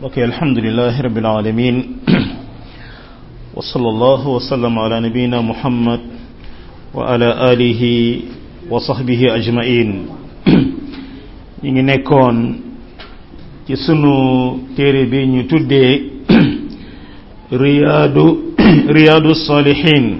mbokk alhamdulilah rabil alamin wa sallallahu wa sallam ala nabiyina muhammad wa ala alihi wa sahbihi ajmain ñi ngi nekkoon ci sunu téere bi ñu tuddee riyaadu riyaadu salihin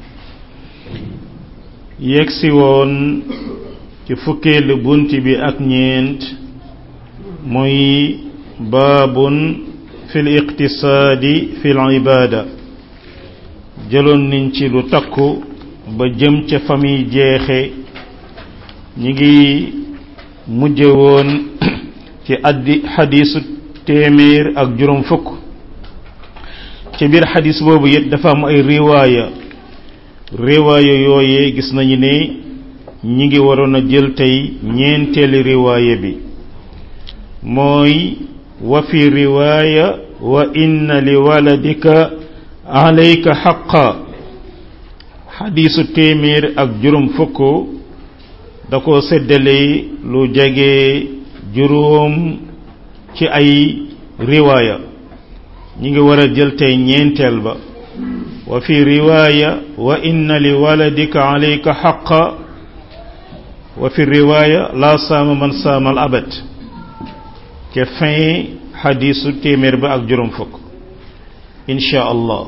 yegsi woon ci fukkeelu bunt bi ak ñeent muy baabun fi l iqtisaadi fi l ibaada jëloon nañ ci lu takku ba jëm ca famille jeexe ñi ngi mujje woon ci addi xadiisu téeméer ak juróom fukk ci biir xadiis boobu it dafa am ay riwaaya riwaaya yooyee gis nañu ne ñi ngi waroon a jël tey ñeenteeli riwaaya bi mooy wa fi riwaaya wa inna li waladika alayka xaqa xadiisu téeméer ak juróom fukk da ko séddale lu jege juróom ci ay riwaaya ñi ngi war a jël tey ñeenteel ba wa fi riwaaya wa inna li waladika alayka xaqa wa fi riwaaya laa saama man saama al abad ca fin xadiisu téeméer ba ak juróom fukk insha allah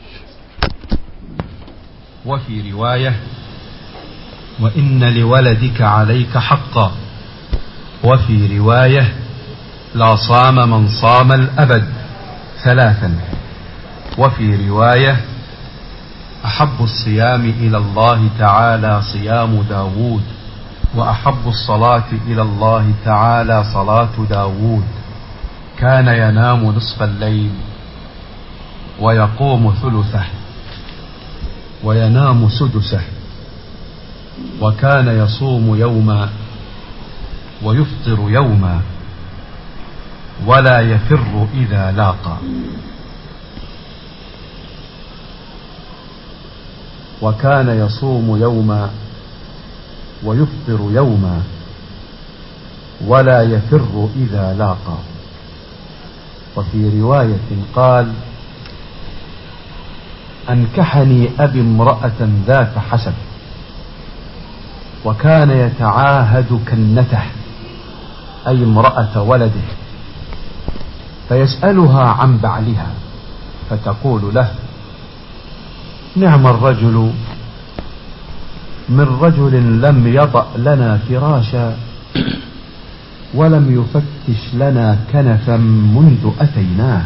wa fi riwaaya wa inna li waladika alayka xaqa wa fi riwaaya laa saama man saama al abad ثلاثا وفي رواية أحب الصيام إلى الله تعالى صيام داود وأحب الصلاة إلى الله تعالى صلاة داود كان ينام نصف الليل ويقوم ثلثه وينام سدسه وكان يصوم يوما ويفطر يوما ولا يفر إذا لاقى وكان يصوم يوما ويفطر يوما ولا يفر إذا لاقى وفي رواية قال أنكحني أبي امرأة ذات حسب وكان يتعاهد كنته أي امرأة ولده فيسألها عن بعلها فتقول له نعم الرجل من رجل لم يطأ لنا فراشا ولم يفتش لنا كنفا منذ أتيناه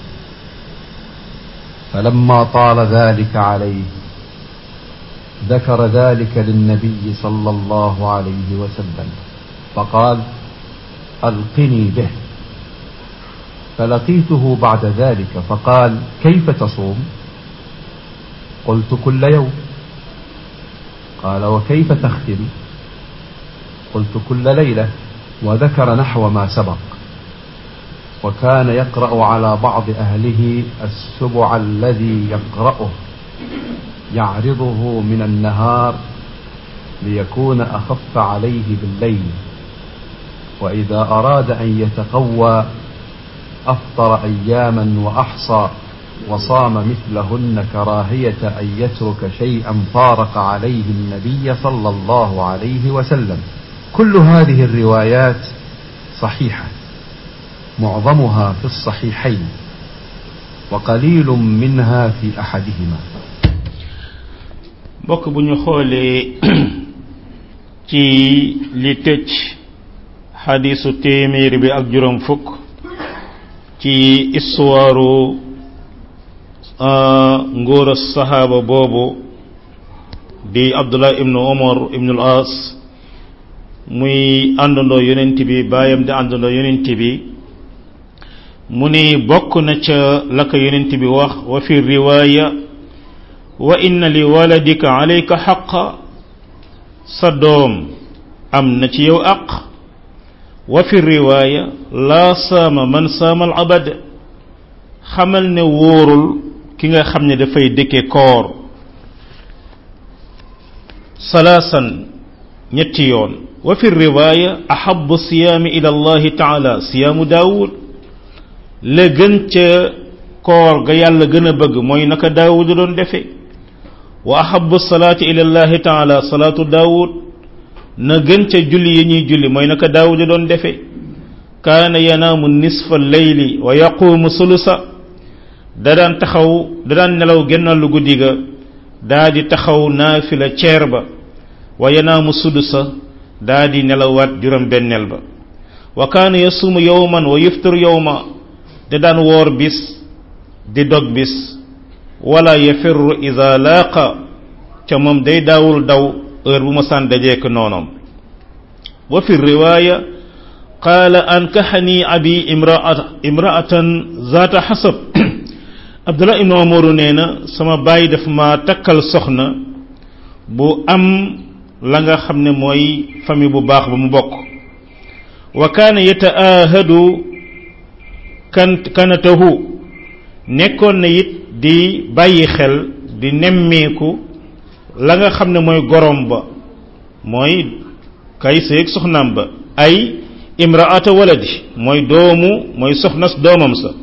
فلما طال ذلك عليه ذكر ذلك للنبي صلى الله عليه وسلم فقال ألقني به فلقيته بعد ذلك فقال كيف تصوم قلت كل يوم قال وكيف تختم قلت كل ليلة وذكر نحو ما سبق وكان يقرأ على بعض أهله السبع الذي يقرأه يعرضه من النهار ليكون أخف عليه بالليل وإذا أراد أن يتقوى أفطر أياما وأحصى وصام مثلهن كراهية أن يترك شيئا فارق عليه النبي صلى الله عليه وسلم كل هذه الروايات صحيحة معظمها في الصحيحين وقليل منها في أحدهما mbokk bu ñu xoolee ci li tëj xadiisu téeméer bi ak juróom fukk ci istuwaaru ngóor saxaaba boobu di abdullah ibnu omar ibnu al as muy àndandoo yonent bi baayam di àndandoo yonent bi mu ni bokk na ca la ko yonent bi wax wa fi riwaaya wa inna li waladika alayka xaqa sa doom am na ci yow aq wa fi riwaaya laa saama man saama al abad xamal ne wóorul ki nga xam ne dafay dëkke koor salaasan ñetti yoon wa fi riwaaya ahabu siyaami ila allahi taala siyaamu daawud la gën ca koor ga yàlla gën a bëgg mooy naka daawud doon defe wa ahabu salaati ila llahi taala salaatu daawud na gën ca julli yi ñuy julli mooy naka daawud doon defe kaana yanaamu nisfa leyli wa yaquumu sulusa da daan taxaw da daan nelaw gennal lu guddi ga daa di taxaw naafila ceer ba wa yanaamu sudusa daa di nelawaat juróom benneel ba wa kaana yasuumu yowman wa yuftiru yowma da daan woor bis di dog bis wala yafirru ida laaqa ca moom day daawul daw heure bu ma saan dajeek noonom wa fi riwaaya qaala ankaxani abi imraatan zaata xasab abdullah ibnu omaru nee na sama baay daf ma takkal soxna bu am la nga xam ne mooy famille bu baax ba mu bokk wa kaana yataahadu kan kanatahu nekkoon na it di bàyyi xel di nemmeeku la nga xam ne mooy gorom ba mooy kay seeg soxnaam ba ay imraata waladi mooy doomu mooy soxnas doomam sa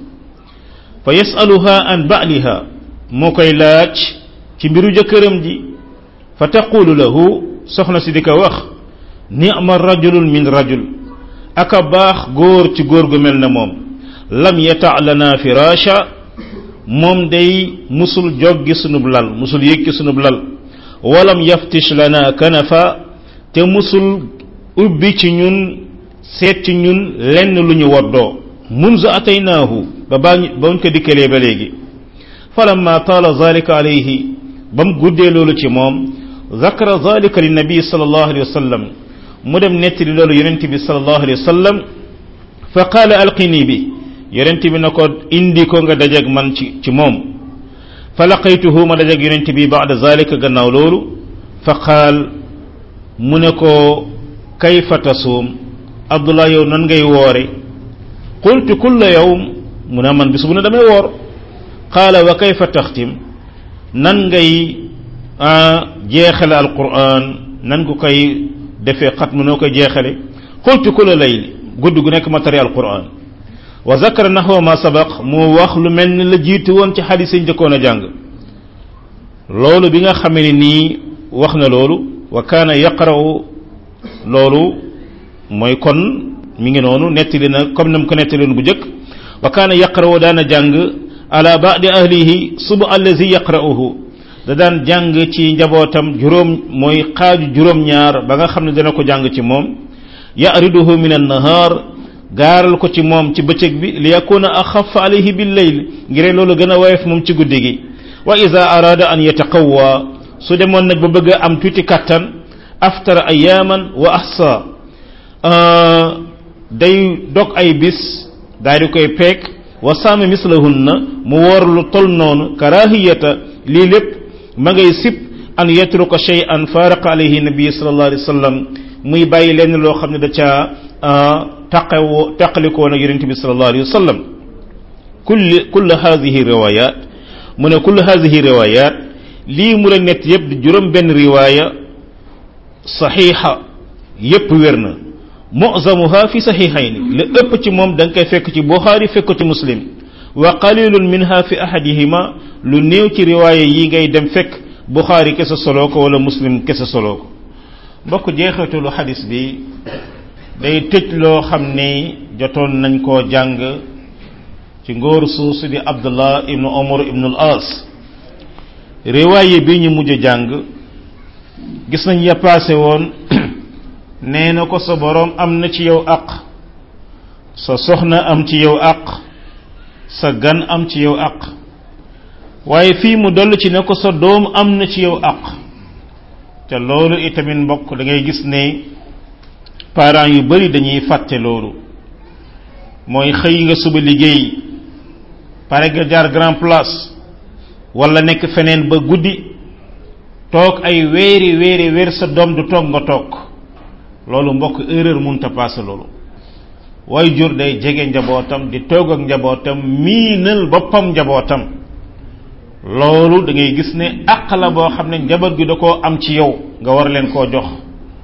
fa yasaluha an baaliha moo koy laaj ci mbiru jëkkëram ji fa taqulu lahu soxna si di ko wax ni'ma rajulun min rajul aka baax góor ci góor gu mel ne moom lam yata lana firasha moom day musul joggi sunub lal musul yëkki sunub lal walam yaftish lana kanafa te musul ubbi ci ñun seet ci ñun lenn lu ñu woddoo munzu ataynaahu ba baa ba ñu ko dikkalee ba léegi falamma taala zalika alayhi ba mu guddee loolu ci moom zakara zalika li nabi sallallahu alayhi wa sallam mu dem nettali loolu yonent bi sallallahu alayhi wa sallam fa qaala alqini bi yonent bi na ko indi ko nga dajeeg man ci ci moom fa laqaytuhu ma dajeeg yonent bi baada zalika gannaaw loolu fa qaal mu ne ko kayfa tasuum abdullah yow nan ngay woore qultu kulla yawm mu ne man bis bu ne damay woor qaala wa kayfa taxtim nan ngay jeexale alquran nan ko koy defee xatmu noo koy jeexale qultu kulla layli gudd gu nekk ma tari alquran wa zakara naxwa ma sabaq mu wax lu mel ni la jiitu woon ci xadis yi njëkkoon a jàng loolu bi nga xamee ni nii wax na loolu wa kaana yaqra'u loolu mooy kon mi ngi noonu nettali na comme nam ko nettali bu njëkk wa kaana yaqra'u daana jàng ala ba'di ahlihi suba allazi yaqra'uhu da daan jàng ci njabootam juróom mooy xaaju juróom-ñaar ba nga xam ne dana ko jàng ci moom ya'riduhu min an-nahar gaaral ko ci moom ci bëccëg bi li yakuna axaf alayhi bil layl ngir loolu gën a woyof moom ci guddi gi wa ida arada an yataqawwa su demoon nag ba bëgg a am tuuti kattan aftara ayaman wa ahsa day dog ay bis daal di koy peek wa saama mislahunna mu woor lu tol noonu karahiyata lii lépp ma ngay sib an yatruka shay'an faraqa alayhi nabi sallallahu alayhi wa sallam muy bàyyi lenn loo xam ne da caa taqawoo taqalikoo nag yonente bi sallallahu alayhi wa sallam kulli kull hadihi riwayat mu ne kull hadihi riwayat lii mu la nett yëpp di juróom benn riwaaya saxiixa yëpp wér na mu'zamuha fi saxiixayni la ëpp ci moom da nga koy fekk ci buxaari fekk ko ci muslim wa qalilun minha fi ahadihima lu néew ci riwaaya yi ngay dem fekk buxaari kese soloo ko wala muslim kese soloo ko mbokk jeexitalu xadis bi day tëj loo xam ne jotoon nañ koo jàng ci ngóor suusu di abdullah ibnu omar ibnu al as riwaaye bi ñu mujj jàng gis nañ ya paase woon nee na ko sa boroom am na ci yow aq sa soxna am ci yow aq sa gan am ci yow aq waaye fii mu dollu ci ne ko sa doom am na ci yow aq te loolu itamit mbokk da ngay gis ne parents yu bari dañuy fàtte loolu mooy xëy nga suba liggéey pare nga jaar grand place wala nekk feneen ba guddi toog ay weeri weeri weer sa doom du toog nga toog loolu mbokk erreur munta paase loolu way jur day jege njabootam di toog ak njabootam miinal boppam njabootam loolu da ngay gis ne àq la boo xam ne njaboot gi da koo am ci yow nga war leen koo jox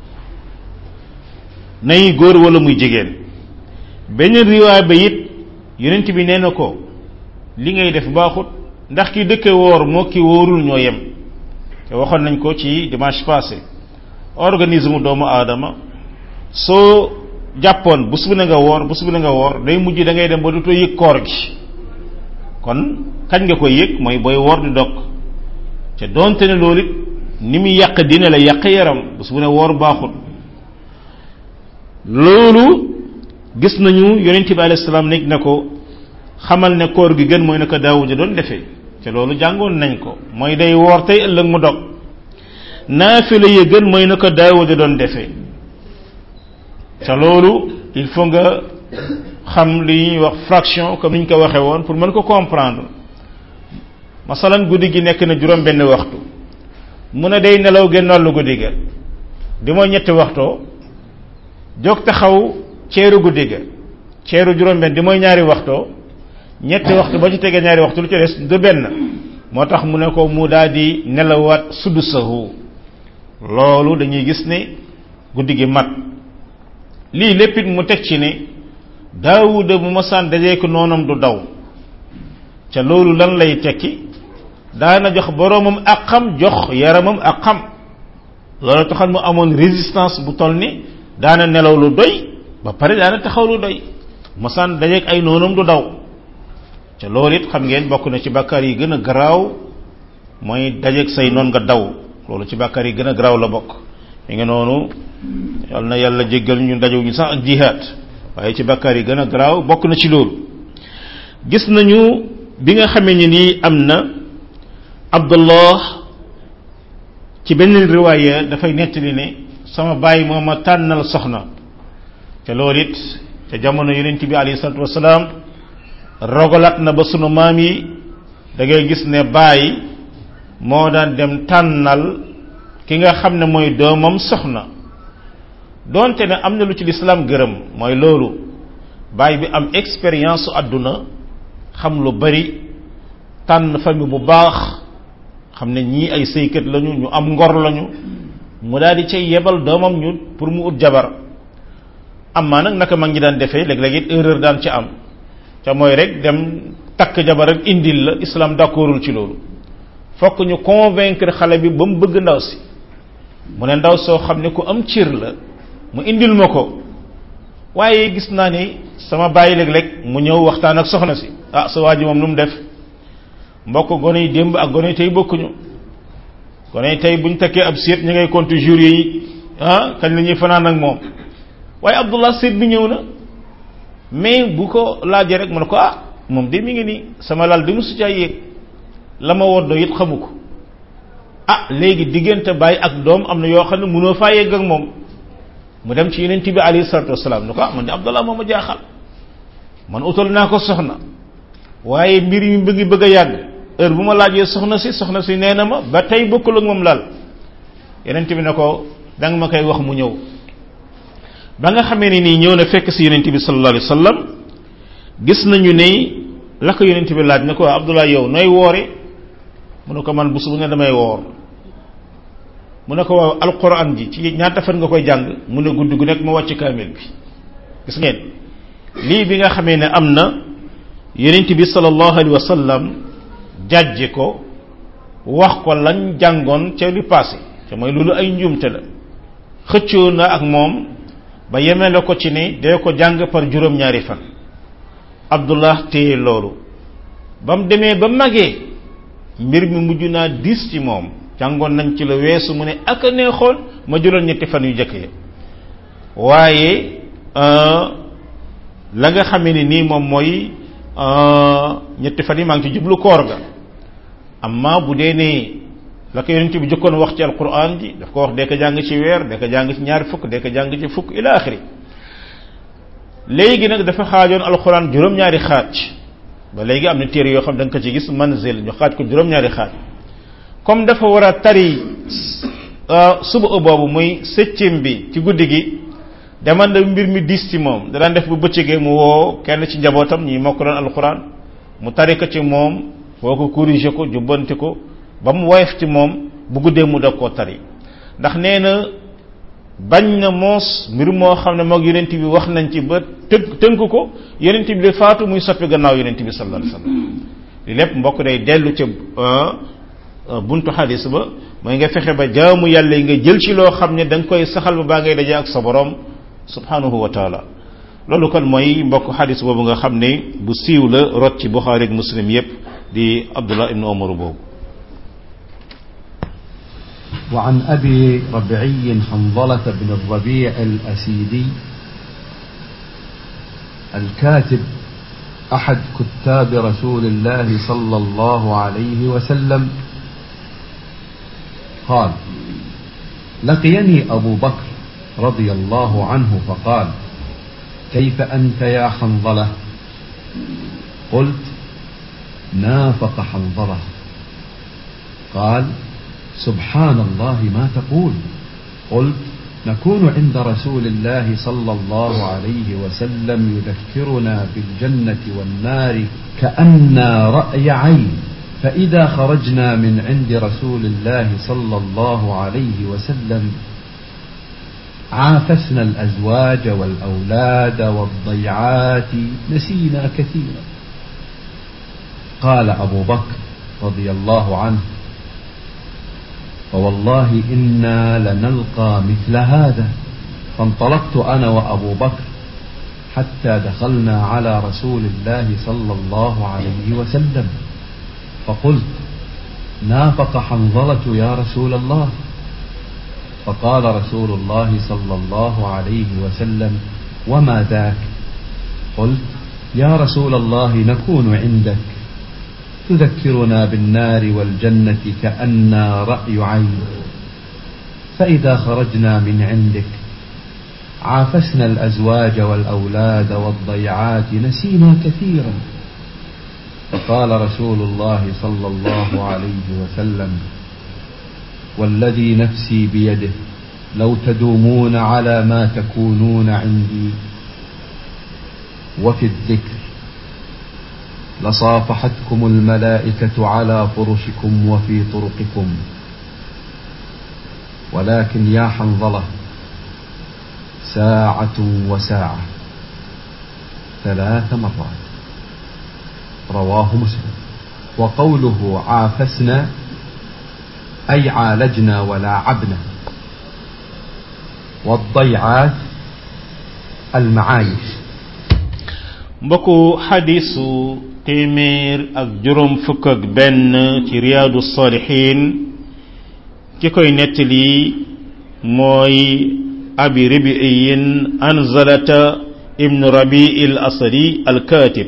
nay góor wala muy jigéen beneen riwaay ba it yonent bi nee na ko li ngay def baaxut ndax ki dëkke woor moo ki wóorul ñoo yem te waxoon nañ ko ci dimanche passé organisme doomu aadama soo jàppoon bés bu ne nga woor bés bu ne nga woor day mujj da ngay dem ba dootoo yëg koor gi kon kañ nga koy yëg mooy booy woor di dog te doonte ne loolu it ni muy yàq dina la yàq yaram bés bu ne woor baaxut loolu gis nañu yonent bi alayhi salaam nekk na ko xamal ne koor gi gën mooy na ko daawuda doon defee te loolu jàngoon nañ ko mooy day woor tey ëllëg mu dog naafila ya gën mooy na ko daawuda doon defee te loolu il faut nga xam li ñuy wax fraction comme ni ñu ko waxee woon pour mën ko comprendre masalan guddi gi nekk na juróom benn waxtu mu ne day nelaw genn wàllu guddi ga di mooy ñetti waxtoo jóg taxaw ceeru guddi ga ceeru juróom benn di mooy ñaari waxtoo ñetti waxtu ba ci tegee ñaari waxtu lu ci des du benn moo tax mu ne ko mu daal di nelawaat sudusahu loolu dañuy gis ne guddi gi mat lii lépp it mu teg ci ne daawuda bu masaan dajee ko noonam du daw ca loolu lan lay tekki daana jox boroomam ak xam jox yaramam ak xam loolu taxal mu amoon résistance bu toll ni daana nelaw lu doy ba pare daana taxaw lu doy masaan dajeeg ay noonam du daw ca loolu it xam ngeen bokk na ci bàkkaar yi gën a garaaw mooy dajeeg say noon nga daw loolu ci bàkkaar yi gën a garaaw la bokk mi ngi noonu yal na yàlla jéggal ñu dajew ñu sax ak jihaad waaye ci bàkkaar yi gën a garaaw bokk na ci loolu gis nañu bi nga xamee ni nii am na abdullah ci benn riwaaya dafay nettali ne sama bàyyi moo ma tànnal soxna te loolu it te jamono yonent bi alayhi salatu wasalaam rogalat na ba sunu maam yi da ngay gis ne bàyyi moo daan dem tànnal ki nga xam ne mooy doomam soxna donte ne am na lu ci lislaam gërëm mooy loolu bàyyi bi am expérience su àdduna xam lu bari tànn famille bu baax xam ne ñii ay sëykat lañu ñu am ngor lañu mu daal di cay yebal doomam ñu pour mu ut jabar amaa nag naka mag ñi daan defee léeg-léeg it erreur daan ci am ca mooy rek dem takk jabar ak indil la islam d'accordul ci loolu fokk ñu convaincre xale bi ba mu bëgg ndaw si mu ne ndaw soo xam ne ku am cir la mu indil ma ko waaye gis naa ni sama bàyyi léeg-léeg mu ñëw waxtaan ak soxna si ah sa waa ji moom nu mu def mbokk gone yi démb ak gone yi tey bokkuñu gone yi tey buñ takkee ab seet ñu ngay compte jour yi ah kañ la ñuy fanaan ak moom waaye abdullah seet bi ñëw na mais bu ko laajee rek mu ne ko ah moom de mi ngi nii sama lal di musu caa yéeg la ma woddoo it xamu ko ah léegi diggante bàyyi ak doom am na yoo xam ne mënoo faa yegg ak moom mu dem ci yeneen bi alayhi salatu wasalaam ne ko ah man de abdullah moo ma jaaxal man utal naa ko soxna waaye mbir yi mu ngi bëgg a yàgg heure bu ma laajee soxna si soxna si nee na ma ba tey bokkul ak moom lal yeneen bi ne ko da nga ma koy wax mu ñëw ba nga xamee ne nii ñëw na fekk si yonent bi sallallahu alayhi wasallam gis nañu ne la ko yonent bi laaj ne ko Abdullah yow nooy woore mu ne ko man bés bu ne damay woor mu ne ko waaw alquran ji ci ñaata fan nga koy jàng mu ne guddi gu nekk ma wàcc kaamil bi gis ngeen lii bi nga xamee ne am na yonent bi sallallahu alayhi wasallam jàjje ko wax ko lañ jàngoon ca li passé te mooy loolu ay njuumte la xëccoo na ak moom ba yemele ko ci ne dee ko jàng par juróom-ñaari fan abdullah téye loolu ba mu demee ba magee mbir mi mujj naa diis ci moom jàngoon nañ ci la weesu mu ne ak a neexoon ma juróom ñetti fan yu jëkk ya waaye la nga xamee ni nii moom mooy ñetti fan yi maa ngi ci jublu koor ga amma bu dee ne la ko yonent bi jëkkoon wax ci alquran ji daf ko wax dee ko jàng ci weer dee ko jàng ci ñaari fukk dee ko jàng ci fukk ila axiri léegi nag dafa xaajoon alquran juróom-ñaari xaaj ba léegi am na téere yoo xam da nga ko ci gis manzil ñu xaaj ko juróom-ñaari xaaj comme dafa war a tari suba boobu muy septième bi ci guddi gi deman da mbir mi diis ci moom da daan def bu bëccëgee mu woo kenn ci njabootam ñi mokk doon alquran mu tari ko ci moom woo ko corriger ko jubbanti ko ba mu woyof ci moom bu guddee mu dog koo tari ndax nee na bañ na moos mbir moo xam ne moog yonent bi wax nañ ci ba tënk tënk ko yonent bi de faatu muy soppi gannaaw yonent bi sallallahu alayhi wasallam li lépp mbokk day dellu ca buntu xadis ba mooy nga fexe ba jaamu yàlla yi nga jël ci loo xam ne da nga koy saxal ba baa ngay daje ak sa borom subhanahu wa taala loolu kon mooy mbokk xadis boobu nga xam ne bu siiw la rot ci buxaari ak muslim yépp di abdullah ibn omar boobu وعن أبي ربعي حنظلة بن الربيع الأسيدي الكاتب أحد كتاب رسول الله صلى الله عليه وسلم قال لقيني أبو بكر رضي الله عنه فقال كيف أنت يا حنظلة قلت نافق حنظلة قال سبحان الله ما تقول قلت نكون عند رسول الله صلى الله عليه وسلم يذكرنا بالجنة والنار كأنا رأي عين فإذا خرجنا من عند رسول الله صلى الله عليه وسلم عافسنا الأزواج والأولاد والضيعات نسينا كثيرا قال أبو بكر رضي الله عنه فوالله إنا لنلقى مثل هذا فانطلقت أنا وأبو بكر حتى دخلنا على رسول الله صلى الله عليه وسلم فقلت نافق حنظلة يا رسول الله فقال رسول الله صلى الله عليه وسلم وما ذاك قلت يا رسول الله نكون عندك تذكرنا بالنار والجنة كأنا رأي عين فإذا خرجنا من عندك عافسنا الأزواج والأولاد والضيعات نسينا كثيرا فقال رسول الله صلى الله عليه وسلم والذي نفسي بيده لو تدومون على ما تكونون عندي وفي الذكر لصافحتكم الملائكة على فرشكم وفي طرقكم ولكن يا حنظلة ساعة وساعة ثلاث مرات رواه مسلم وقوله عافسنا أي عالجنا ولاعبنا والضيعات المعايش mbokku xadisu téeméer ak juróom fukk ak benn ci riyaadu saalixiin ki koy nettali mooy abi ribiyin anzalata ibnu rabi al asadi al katib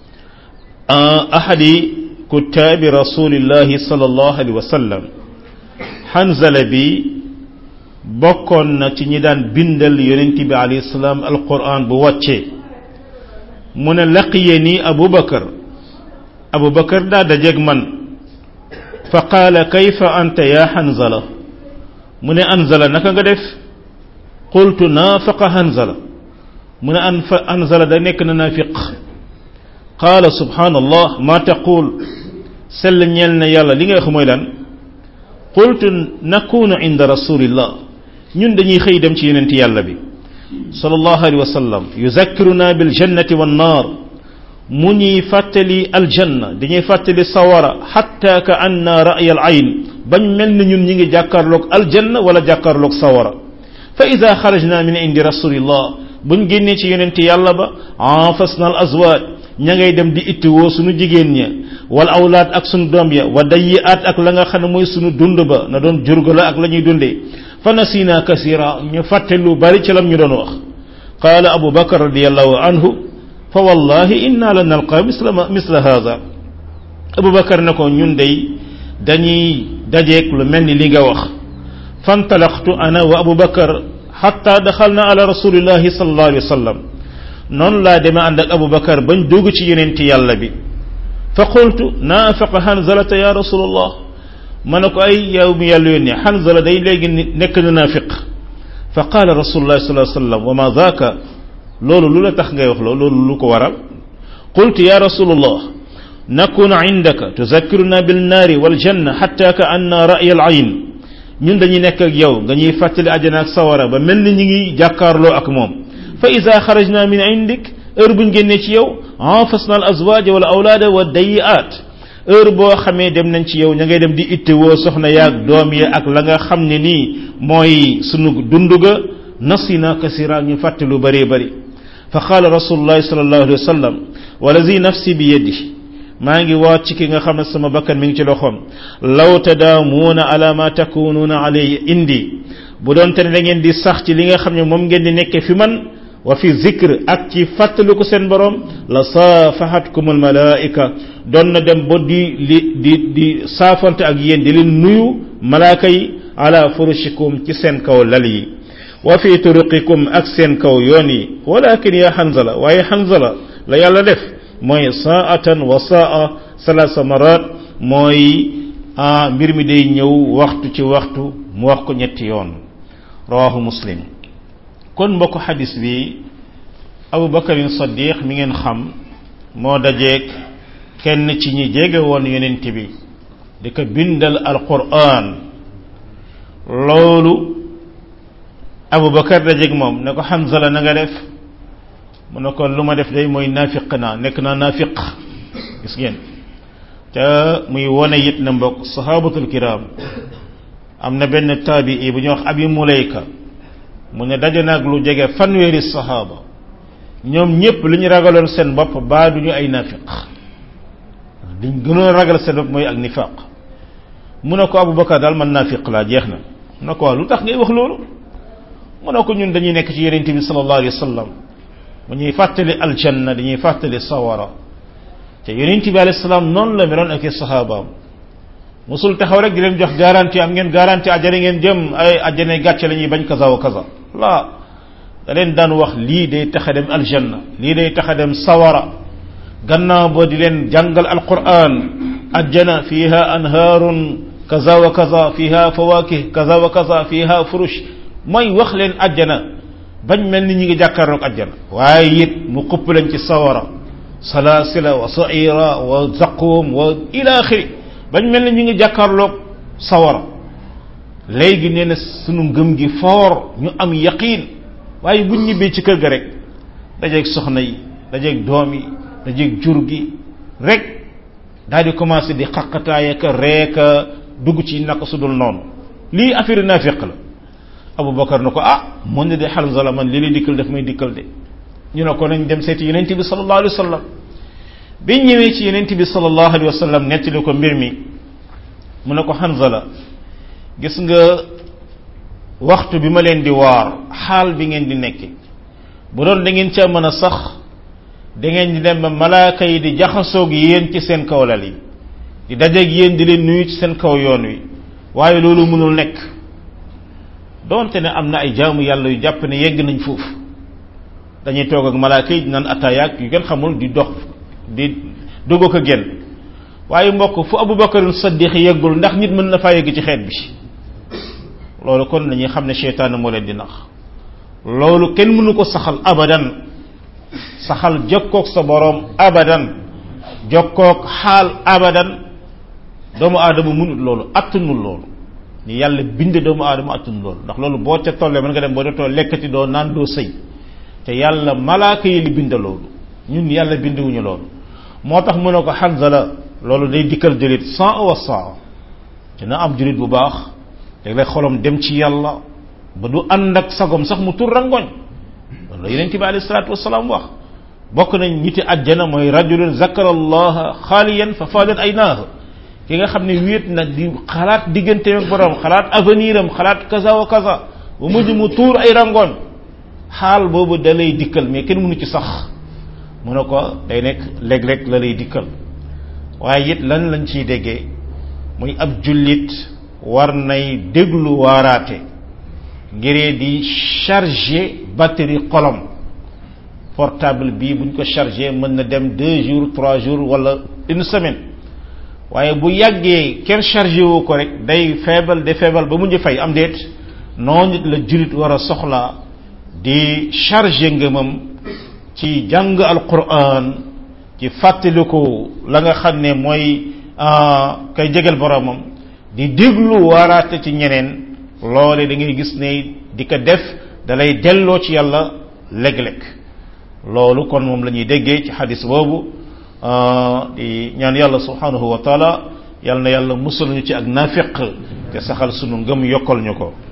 ahadi kutaabi rasulillahi sallallahu alayhi wa sallam hanzala bi bokkoon na ci ñi daan bindal yonent bi alayhi salaam alquran bu wàccee mu ne laqiye nii abubakar abubakar daa dajeeg man fa qaala kayfa anta ya hanzala mu ne anzala naka nga def qultu naafaqa hanzala mu ne an fa hanzala da nekk na naafiq qaala subhanallah ma taqul sell ñeel na yàlla li nga wax mooy lan qultu nakunu inda rasulillah ñun dañuy xëy dem ci yonent yàlla bi sallallahu alayhi wa sallam yuzakkiruna bil jannati wan naar mu ñuy fàttali aljanna dañuy fàttali sawara xatta ka anna ra'y al ayn bañ mel ni ñun ñi ngi jàkkaarloog aljanna wala jàkkaarloog sawara fa ida xarajna min indi rasulillah buñ génnee ci yonent yàlla ba afasna al azwaaj ña ngay dem di ittiwoo sunu jigéen ña wal awlaad ak sunu doom ya wa dayiaat ak la nga xam ne mooy sunu dund ba na doon jurga la ak la ñuy dundee fa nasina kasira ñu fàtte lu bari ci lam ñu doon wax qaala abu bakar radiallahu anhu fa wallahi inna la nalqa misla misla hada abu bakar ne ko ñun day dañuy dajeeg lu mel ni li nga wax fantalaqtu ana wa abu bakar xatta daxalna ala rasulillahi sallallahu alayhi wa sallam noonu laa demee ànd ak abu bakar bañ dugg ci yenenti yàlla bi fa qultu naafaqa hanzalata ya rasulallah ma ne ko ay yow mi yàlla yónni hanzala day léegi nekk na naafiq fa qaala rasulullah sallallahu alayhi wa sallam wa ma daaka loolu lu la tax ngay wax loolu loolu lu ko waral qultu ya rasulallah nakunu indaka tuzakkiruna bilnaari waljanna xatta ka anna ra'ya al ayn ñun dañuy nekk ak yow nga ñuy fàttali àjjana ak sawara ba mel ni ñu ngi jàkkaarloo ak moom fa ida xarajna min indik heure buñ génnee ci yow anfasna al azwaj wala awlaada wa dayiat heure boo xamee dem nañ ci yow ña ngay dem di itte woo soxna yaag doom ya ak la nga xam ne nii mooy sunu dund ga nasina kasira ñu fàtte lu bëree bëri fa qaala rasulullahi sallallahu alayhi wa sallam walazi nafsi bi yadi maa ngi waat ci ki nga xam ne sama bakkan mi ngi ci loxoom law tadaamuuna ala ma takunuuna alayhi indi bu doon te ne da ngeen di sax ci li nga xam ne moom ngeen di nekkee fi man wa fi zikr ak ci fàttaliku seen borom la saafahatkum al malaika doon na dem ba di li di di saafante ak yéen di leen nuyu malaaka yi ala furushikum ci seen kaw lal yi wa fi turuqikum ak seen kaw yoon yi walakin ya hanzala waaye hanzala la yàlla def mooy saatan wa saa salasa marat mooy ah mbir mi day ñëw waxtu ci waxtu mu wax ko ñetti yoon rawahu muslim kon mbokk xadis bi abu bakarin saddiq mi ngeen xam moo dajeeg kenn ci ñi jege woon yonent bi di ko bindal alquran loolu abu bakar dajeeg moom ne ko Hanzala na nga def mu ne ko lu ma def day mooy naafiq naa nekk naa naafiq gis ngeen te muy wone it na mbokk sahabatul kiram am na benn taabii bu ñuy wax abi mulayka mu ne daje naag lu jege fanweeri sahaaba ñoom ñëpp li ñu ragaloon seen bopp baa duñu ay naafiq liñ gënoon ragal seen bopp mooy ak nifaq mu ne ko abubakar daal man naafiq laa jeex na mu ne ko waaw lu tax ngay wax loolu mu ne ko ñun dañuy nekk ci yonent bi sallallahu alayhi wa sallam mu ñuy fàttali aljanna dañuy fàttali sawara te yonent bi alayhi salaam noonu la meloon ak i sahabaam musul taxaw rek di leen jox garantie am ngeen garantie ajjana ngeen jëm ay ajjana gàcce la ñuy bañ kaza wa kaza la da leen daan wax lii day tax a dem aljanna lii day tax a dem sawara gannaaw ba di leen jàngal alquran ajjana fiha anhaarun kaza wa kaza fiha fawakih kaza wa kaza fiha furush mooy wax leen ajjana bañ mel ni ñi ngi jàkkaarloog ajjana waaye it mu xupp leen ci sawara salasila wa saira wa zaqum wa ila axiri bañ mel ni ñu ngi jàkkaarloog sawara léegi nee na sunu ngëm gi foor ñu am yaqiin waaye buñ ñibbee ci kër ga rek dajeeg soxna yi dajeeg doom yi dajeeg jur gi rek daal di commencé di xaqataay ak reeka dugg ci naka su dul noonu lii affaire naafiq la Aboubacar na ko ah mun ne de Hanzala man li lay dikkal daf may dikkal de ñu ne ko nañ dem seeti yonent bi sallallahu alayhi wa sallam biñ ñëwee ci yonent bi sallallahu alayhi wa sallam nettali ko mbir mi mu ne ko Hanzala gis nga waxtu bi ma leen di waar xaal bi ngeen di nekk bu doon da ngeen ca mën a sax da ngeen di dem ba malaaka yi di jaxasoog yéen ci seen kaw lal yi di dajeeg yéen di leen nuyu ci seen kaw yoon wi waaye loolu mënul nekk doonte ne am na ay jaamu yàlla yu jàpp ne yegg nañ foofu dañuy toog ak malaaka yi naan ataayaak yu gën xamul di dox di dugg ko génn waaye mbokk fu Abubakar Saddiq yeggul ndax nit mën na faa yegg ci xeet bi loolu kon dañuy xam ne seytaane moo leen di nax loolu kenn mënu ko saxal abadan saxal jokkoog sa boroom abadan jokkoog xaal abadan doomu aadama mënut loolu attanul loolu ni yàlla bind doomu aadama attanul loolu ndax loolu boo ca tollee mën nga dem boo dootoo lekkati doo naan doo sëy te yàlla malaaka yi li bind loolu ñun yàlla binduwuñu loolu moo tax mu ne ko Hanzala loolu day dikkal julit saa wa saa dina am julit bu baax léeg-léeg xolam dem ci yàlla ba du ànd ak sagom sax mu tur rangoñ loolu la yonent bi alayhi salaatu wasalaam wax bokk nañ ñiti àjjana mooy rajulun zakara allaha xaaliyan fa faadat ay naaha ki nga xam ne wéet na di xalaat diggante ak borom xalaat avenir am xalaat kaza wa kaza ba mujj mu tuur ay rangoon xaal boobu da lay dikkal mais kenn mënu ci sax mu ne ko day nekk léeg-léeg la lay dikkal waaye it lan lañ ciy déggee muy ab jullit war nay déglu waaraate ngiree di charger batterie xolam portable bii buñ ko chargé mën na dem deux jours trois jours wala une semaine waaye bu yàggee kenn chargé woo ko rek day feebal de feebal ba mujj fay am déet noonu nit la jullit war a soxlaa di chargé ngëmam ci jàng alquran ci fàttaliku la nga xam ne mooy kay jegal boromam di déglu waaraate ci ñeneen loole da ngay gis ne di ko def dalay delloo ci yàlla léeg-léeg loolu kon moom la ñuy déggee ci xadis boobu di ñaan yàlla subhanahu wa taala yàlla na yàlla musal ñu ci ak nafiq te saxal sunu ngëm yokkal ñu ko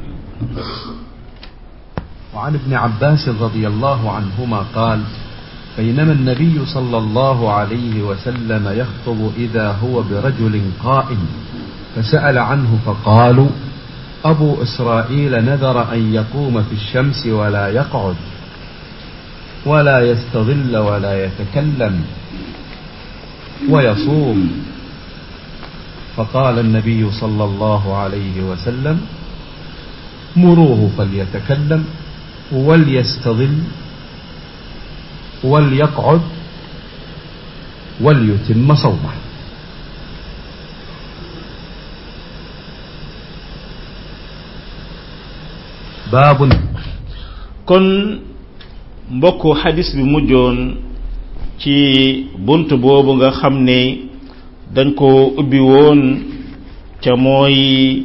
وعن ابن عباس رضي الله عنهما قال بينما النبي صلى الله عليه وسلم يخطب إذا هو برجل قائم فسأل عنه فقالوا أبو إسرائيل نذر أن يقوم في الشمس ولا يقعد ولا يستظل ولا يتكلم ويصوم فقال النبي صلى الله عليه وسلم مروه فليتكلم وليستظل وليقعد وليتم صومه باب kon mbokk xadis bi mujjoon ci bunt boobu nga xam ne dañ ko ubbi woon ca mooy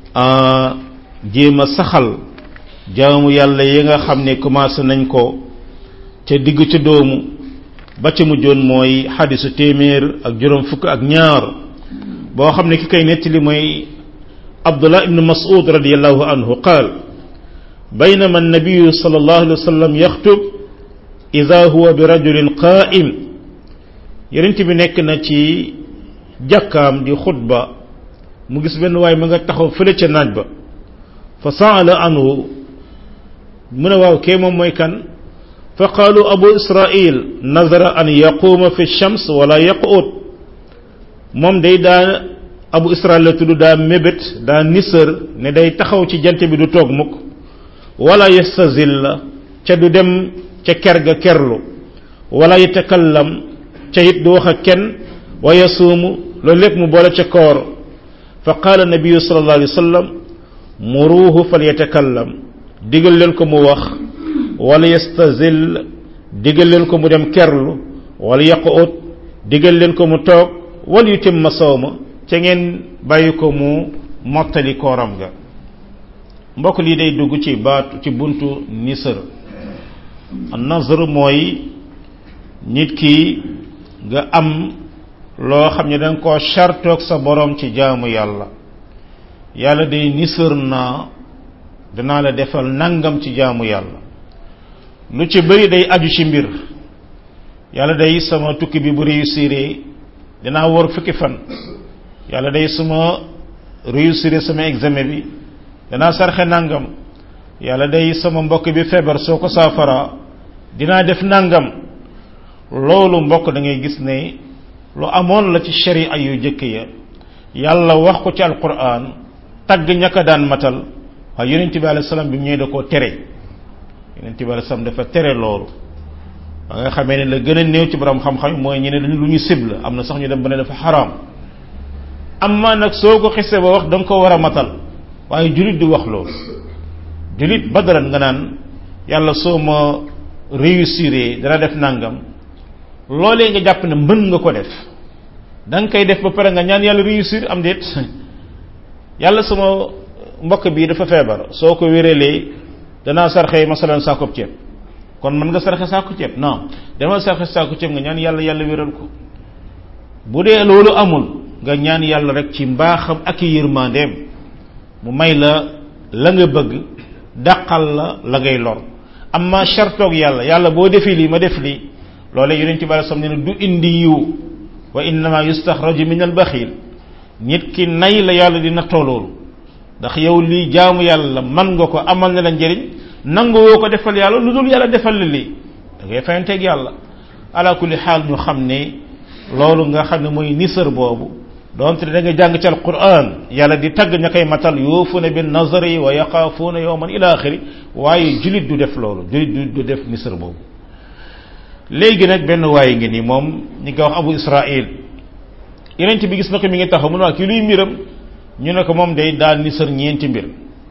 jéem a saxal jaamu yàlla yi nga xam ne commencé nañ ko ca digg ca doomu ba ca mujjoon mooy xadisu téeméer ak juróom fukk ak ñaar boo xam ne ki koy nettali mooy abdullah ibnu mas'ud radiallahu anhu qaal بينما النبي صلى الله عليه وسلم يخطب إذا هو برجل قائم يرنت بي نيك na ci jàkkaam di xutba mu gis benn waay ma nga taxaw fële ca naaj ba fa saala anhu mu ne waaw kee moom mooy kan fa qaalu abu israil nazara an yaquuma fi shams wala yaqut moom day daa abu israil la tudd daa mébét daa nisër ne day taxaw ci jant bi du toog mukk wala yastazilla ca du dem ca ker ga kerlu wala yatakallam ca it du wax ak kenn wa yasuumu loolu lépp mu boole ca koor fa qaala nabiyu sallallahu alayhi wa sallam muruuhu fal yatakallam digal leen ko mu wax wala yastazill digal leen ko mu dem kerlu wala yaqut digal leen ko mu toog wal yutimma sawma ca ngeen bàyyi ko mu mottali kooram ga mbokk lii day dugg ci baatu ci buntu nisër nazr mooy nit ki nga am loo xam ne da nga koo chartoog sa borom ci jaamu yàlla yàlla day nisër naa danaa la defal nangam ci jaamu yàlla lu ci bëri day aju ci mbir yàlla day sama tukki bi bu réussir dinaa wor fukki fan yàlla day suma réussir sama examen bi danaa sarxe nangam yàlla day sama mbokk bi feebar soo ko saafara dinaa def nangam loolu mbokk da ngay gis ne lu amoon la ci sharia yu jëkk ya yàlla wax ko ci alquran tagg ñaka daan matal waaye yonent bi alayhi salaam bi mu ñëwee da koo tere yonent bi alayhi salaam dafa tere loolu ba nga xamee ne la gën a néew ci borom xam-xam mooy ñu ne lu ñu sib la am na sax ñu dem ba ne dafa xaraam amma nag soo ko xisee ba wax da nga ko war a matal waaye julit di wax loolu julit badalan nga naan yàlla soo ma réussir dana def nangam loolee nga jàpp ne mën nga ko def da nga koy def ba pare nga ñaan yàlla réussir am déet yàlla sama mbokk bii dafa feebar soo ko wérelee danaa sarxe masalan saakoob ceeb kon mën nga sarxe saako ceeb non dama sarxe saako ceeb nga ñaan yàlla yàlla wéral ko bu dee loolu amul nga ñaan yàlla rek ci mbaaxam ak yërmandeem mu may la la nga bëgg dàqal la la ngay lor amma chartoog yàlla yàlla boo defee lii ma def lii loolee yonent bi sam ne du indi yiw wa innama yustaxraju min al baxil nit ki nay la yàlla di nattoo loolu ndax yow lii jaamu yàlla man nga ko amal na la njëriñ nangu woo ko defal yàlla lu dul yàlla defal la lii da ngay fayanteeg yàlla ala kulli xaal ñu xam ne loolu nga xam ne mooy nisër boobu donte da nga jàng ci alquran yàlla di tagg ña koy matal yuufuna bin nazari wa yaxaafuuna yowman ila axiri waaye julit du def loolu julit du def nisër boobu léegi nag benn waaye ngi nii moom ñi nga wax abu israil yeneen bi gis na ko mi ngi taxaw mu ne waa kii luy mbiram ñu ne ko moom day daal nisër ñeenti mbir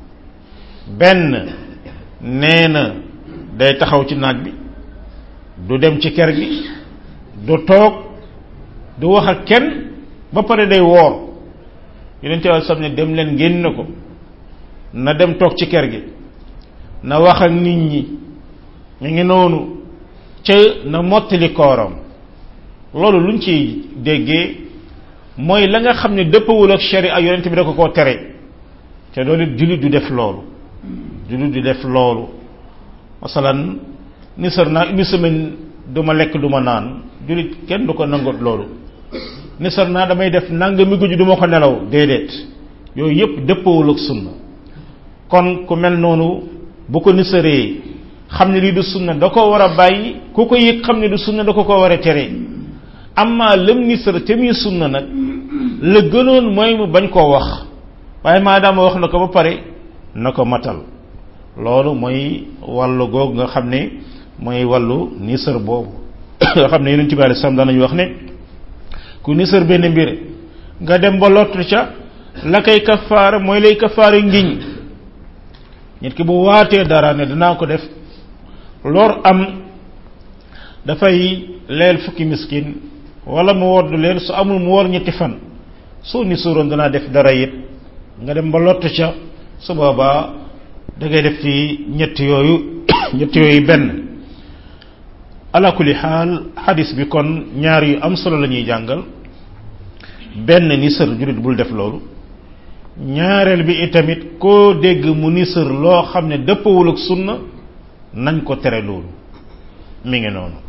benn nee na day taxaw ci naaj bi du dem ci kër gi du toog du wax ak kenn ba pare day woor yeneen teewal sam ne dem leen génn ko na dem toog ci kër gi na wax ak nit ñi mi ngi noonu ca na mottali kooram loolu luñ ci déggee mooy la nga xam ne dëppawul ak sharia yonent bi da ko koo tere te loolu jullit du def loolu jullit du def loolu masalan nisar naa une semaine du ma lekk du ma naan jullit kenn du ko nangot loolu nisar naa damay def nangami guddi du ma ko nelaw déedéet yooyu yépp dëppawul ak sunna kon ku mel noonu bu ko nisaree xam ne lii du sunna da ko war a bàyyi ku ko yëg xam ne du sunna da ko ko war a tere amma lëm nisar te muy sunna nag la gënoon mooy mu bañ koo wax waaye maadaama wax na ko ba pare na ko matal loolu mooy wàllu googu nga xam ne mooy wàllu nisar boobu nga xam ne yonent bi alei salaam daanañu wax ne ku nisar benn mbir nga dem ba lottu ca la koy kafaara mooy lay kafaara ngiñ nit ki bu waatee dara ne dinaa ko def lor am dafay leel fukki miskin wala mu wodd leen su amul mu wor ñetti fan soo ni suroon danaa def dara it nga dem ba lott ca su boobaa da ngay def ci ñett yooyu ñett yooyu benn ala kulli xaal xadis bi kon ñaar yu am solo la ñuy jàngal benn ni sër jurit bul def loolu ñaareel bi itamit koo dégg mu ni sër loo xam ne dëppawul ak sunna nañ ko tere loolu mi ngi noonu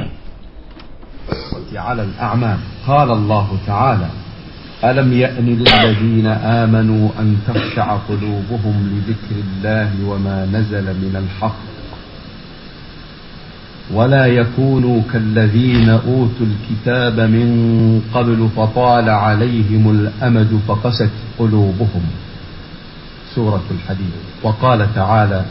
على الأعمال قال الله تعالى ألم يأن للذين آمنوا أن تخشع قلوبهم لذكر الله وما نزل من الحق ولا يكونوا كالذين أوتوا الكتاب من قبل فطال عليهم الأمد فقست قلوبهم سورة الحديد وقال تعالى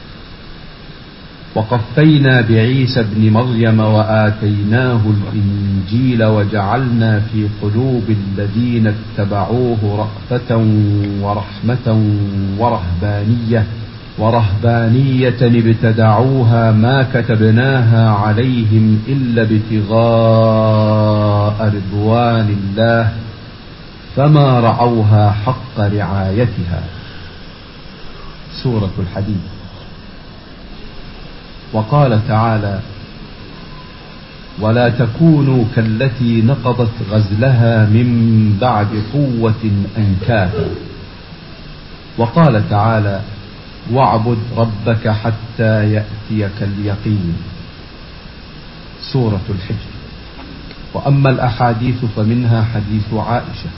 وقفينا بعيسى ابن مريم وآتيناه الإنجيل وجعلنا في قلوب الذين اتبعوه رأفة ورحمة ورهبانية ورهبانية ابتدعوها ما كتبناها عليهم إلا ابتغاء رضوان الله فما رعوها حق رعايتها سورة الحديد وقال تعالى ولا تكونوا كالتي نقضت غزلها من بعد قوة أنكاثا وقال تعالى واعبد ربك حتى يأتيك اليقين سورة الحجر وأما الأحاديث فمنها حديث عائشة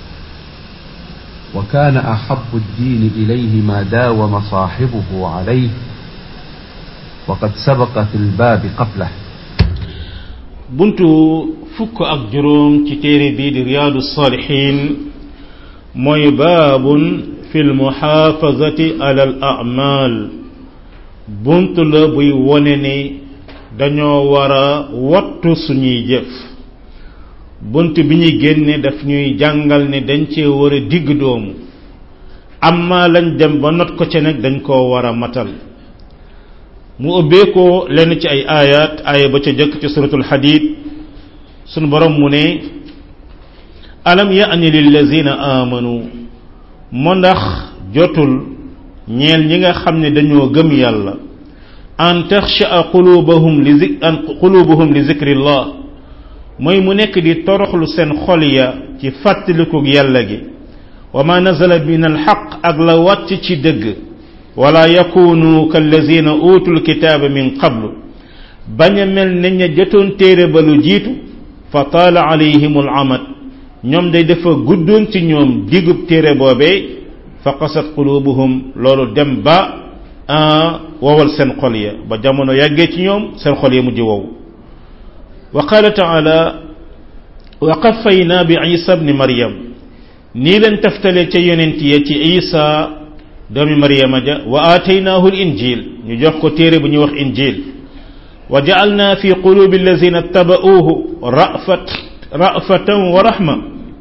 وكان أحب الدين إليه ما داوم صاحبه عليه وقد سبق في الباب قبله buntu fukk ak juróom ci téere bii di riyaadu saalihin mooy baabun fi lmuxaafazati ala al amal buntu la buy wone ni dañoo war a wattu suñuy jëf bunt bi ñuy génne daf ñuy jàngal ne dañ cee war a digg doomu amma lañ dem ba not ko ca nag dañ koo war a matal mu ubbee ko lenn ci ay ayat aaya ba ca jëkk ci suratul hadid sunu borom mu ne alam yaani lillazina amanu mo ndax jotul ñeel ñi nga xam ne dañoo gëm yàlla an taxsha qulubuhum li zik an qulubuhum li zikrillah mooy mu nekk di toroxlu seen xol ya ci fàttalikug yàlla gi wa ma nazala min alxaq ak la wàcc ci dëgg wala yakunu kallazina utul kitaaba min qablu bañ a mel ne ña jotoon téere ba lu jiitu fa taala alayhim al amad ñoom day dafa guddoon ci ñoom digub téere boobee fa qasat qulubuhum loolu dem ba wowal seen xol ya ba jamono yàggee ci ñoom seen xol ya mujj wow wa qala taala wa qafayna bi isa bni maryam nii leen taftalee ca yonent ya ci isa doomi maryama ja wa aataynaahu linjil ñu jox ko téere bu ñuy wax injil wa jaalna fi qulubi allazina tabauhu rafat rafatan wa rahma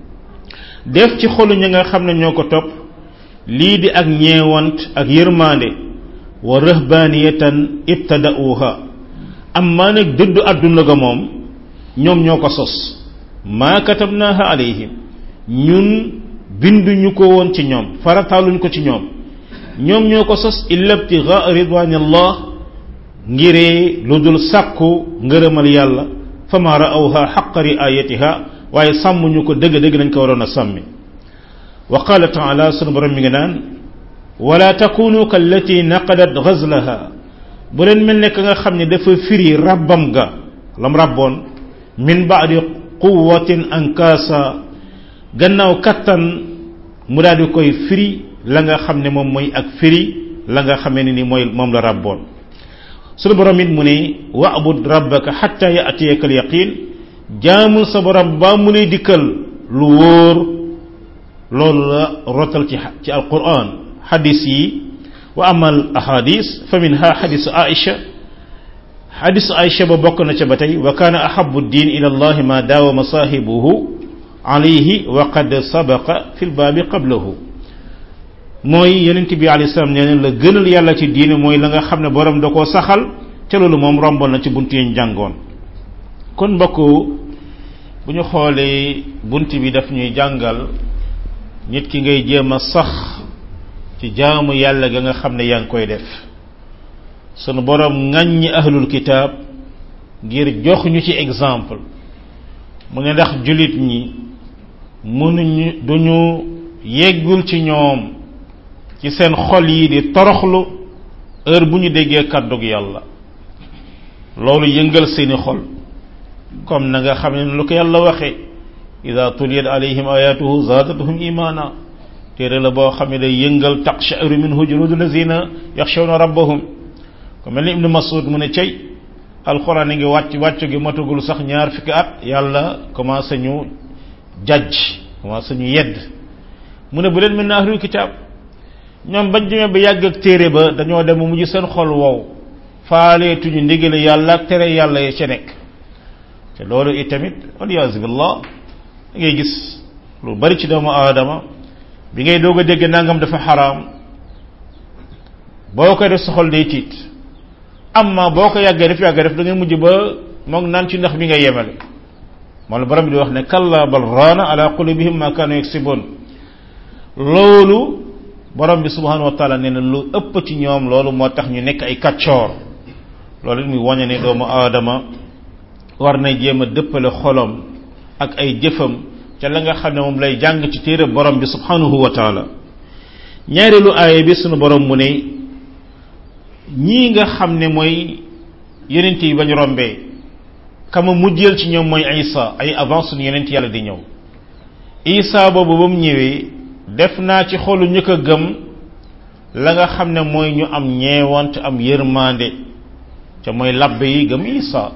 def ci xolu ñi nga xam ne ñoo ko topp lii di ak ñeewant ak yërmaande wa rahbaniyatan ibtadauha amma nag dëddu àdduna ga moom ñoom ñoo ko sos maa katabnaha alayhim ñun binduñu ko woon ci ñoom farataaluñ ko ci ñoom ñoom ñoo ko sos illa ibtigaa ridwanillah ngiree lu dul sàkku ngërëmal yàlla fama ra'awha xaqa riayatiha waaye sàmmuñu ko dëgg-dëgg nañ ko waroon a sàmmi wa qala taala sunu borom mi ngi naan wala takunu kallati naqadat ghazlaha bu leen mel ne ka nga xam ne dafa firi rabbam ga lam rabboon min baadi quwatin ankaasa gannaaw kattan mu daal di koy firi la nga xam ne moom mooy ak firi la nga xamee ne ni mooy moom la rabboon sunu borom it mu ne wa'bud rabbaka hatta ya'tiyaka al-yaqin jaamul sa borom ba mu lay dikkal lu wóor loolu la rotal ci ci alquran xadis yi wa amal ahadis fa minha xadisu aisha xadisu aisha ba bokk na ca ba tey wa kaana ahabu ddin ila allahi ma daawama saahibuhu alayhi wa qad sabaqa fi lbaabi qablahu mooy yonent bi alayhi salaam nee na la gënal yàlla ci diine mooy la nga xam ne borom da koo saxal ca loolu moom romboon na ci bunt yi jàngoon kon mbokk bu ñu xoolee bunt bi daf ñuy jàngal nit ki ngay jéem a sax ci jaamu yàlla ga nga xam ne yaa ngi koy def sunu borom ŋàññi ahlul kitaab ngir jox ñu ci exemple mu ne ndax jullit ñi mënuñu duñu yeggul ci ñoom ci seen xol yi di toroxlu heure bu ñu déggee kàddug yàlla loolu yëngal seeni xol comme na nga xam ne lu ko yàlla waxee ida tuliyat alayhim ayatuhu zaadatuhum imana téere la boo xam ne day yëngal taqsha'ru minhu juludu lazina yaxshawna rabbahum ko mel ni ibnu masud mu ne cey alxuraan ngi wàcc wàcc gi matagul sax ñaar fukki at yàlla commencé ñu jajj commencé ñu yedd mu ne bu leen mel ne ahlul kitaab ñoom bañ demee ba yàgg ak téere ba dañoo dem mujj seen xol wow faaleetuñu ndigale yàlla ak tere yàlla ya ca nekk te loolu itamit waliyaasu billah da ngay gis lu bari ci doomu aadama bi ngay doog a dégg nangam dafa xaraam boo koy def sa xol day tiit amma boo ko yàggee def yàggee def da ngay mujj ba moom naan ci ndax bi ngay yemale moom la borom bi di wax ne kalla bal raana ala qulubihim ma kaanu yaksibun loolu borom bi subhanahu wa taala nee na lu ëpp ci ñoom loolu moo tax ñu nekk ay kaccoor loolu it muy wañe ne doomu aadama war na jéem a dëppale xolom ak ay jëfam ca la nga xam ne moom lay jàng ci téere borom bi subhanahu wa taala ñaareelu aaya bi sunu borom mu ne ñii nga xam ne mooy yenent yi bañ rombee kama mujjeel ci ñoom mooy isa ay avance suñu yenent yàlla di ñëw isa boobu ba mu ñëwee def naa ci xolu ñu ko gëm la nga xam ne mooy ñu am ñeewant am yërmande ca mooy labbe yi gëm isa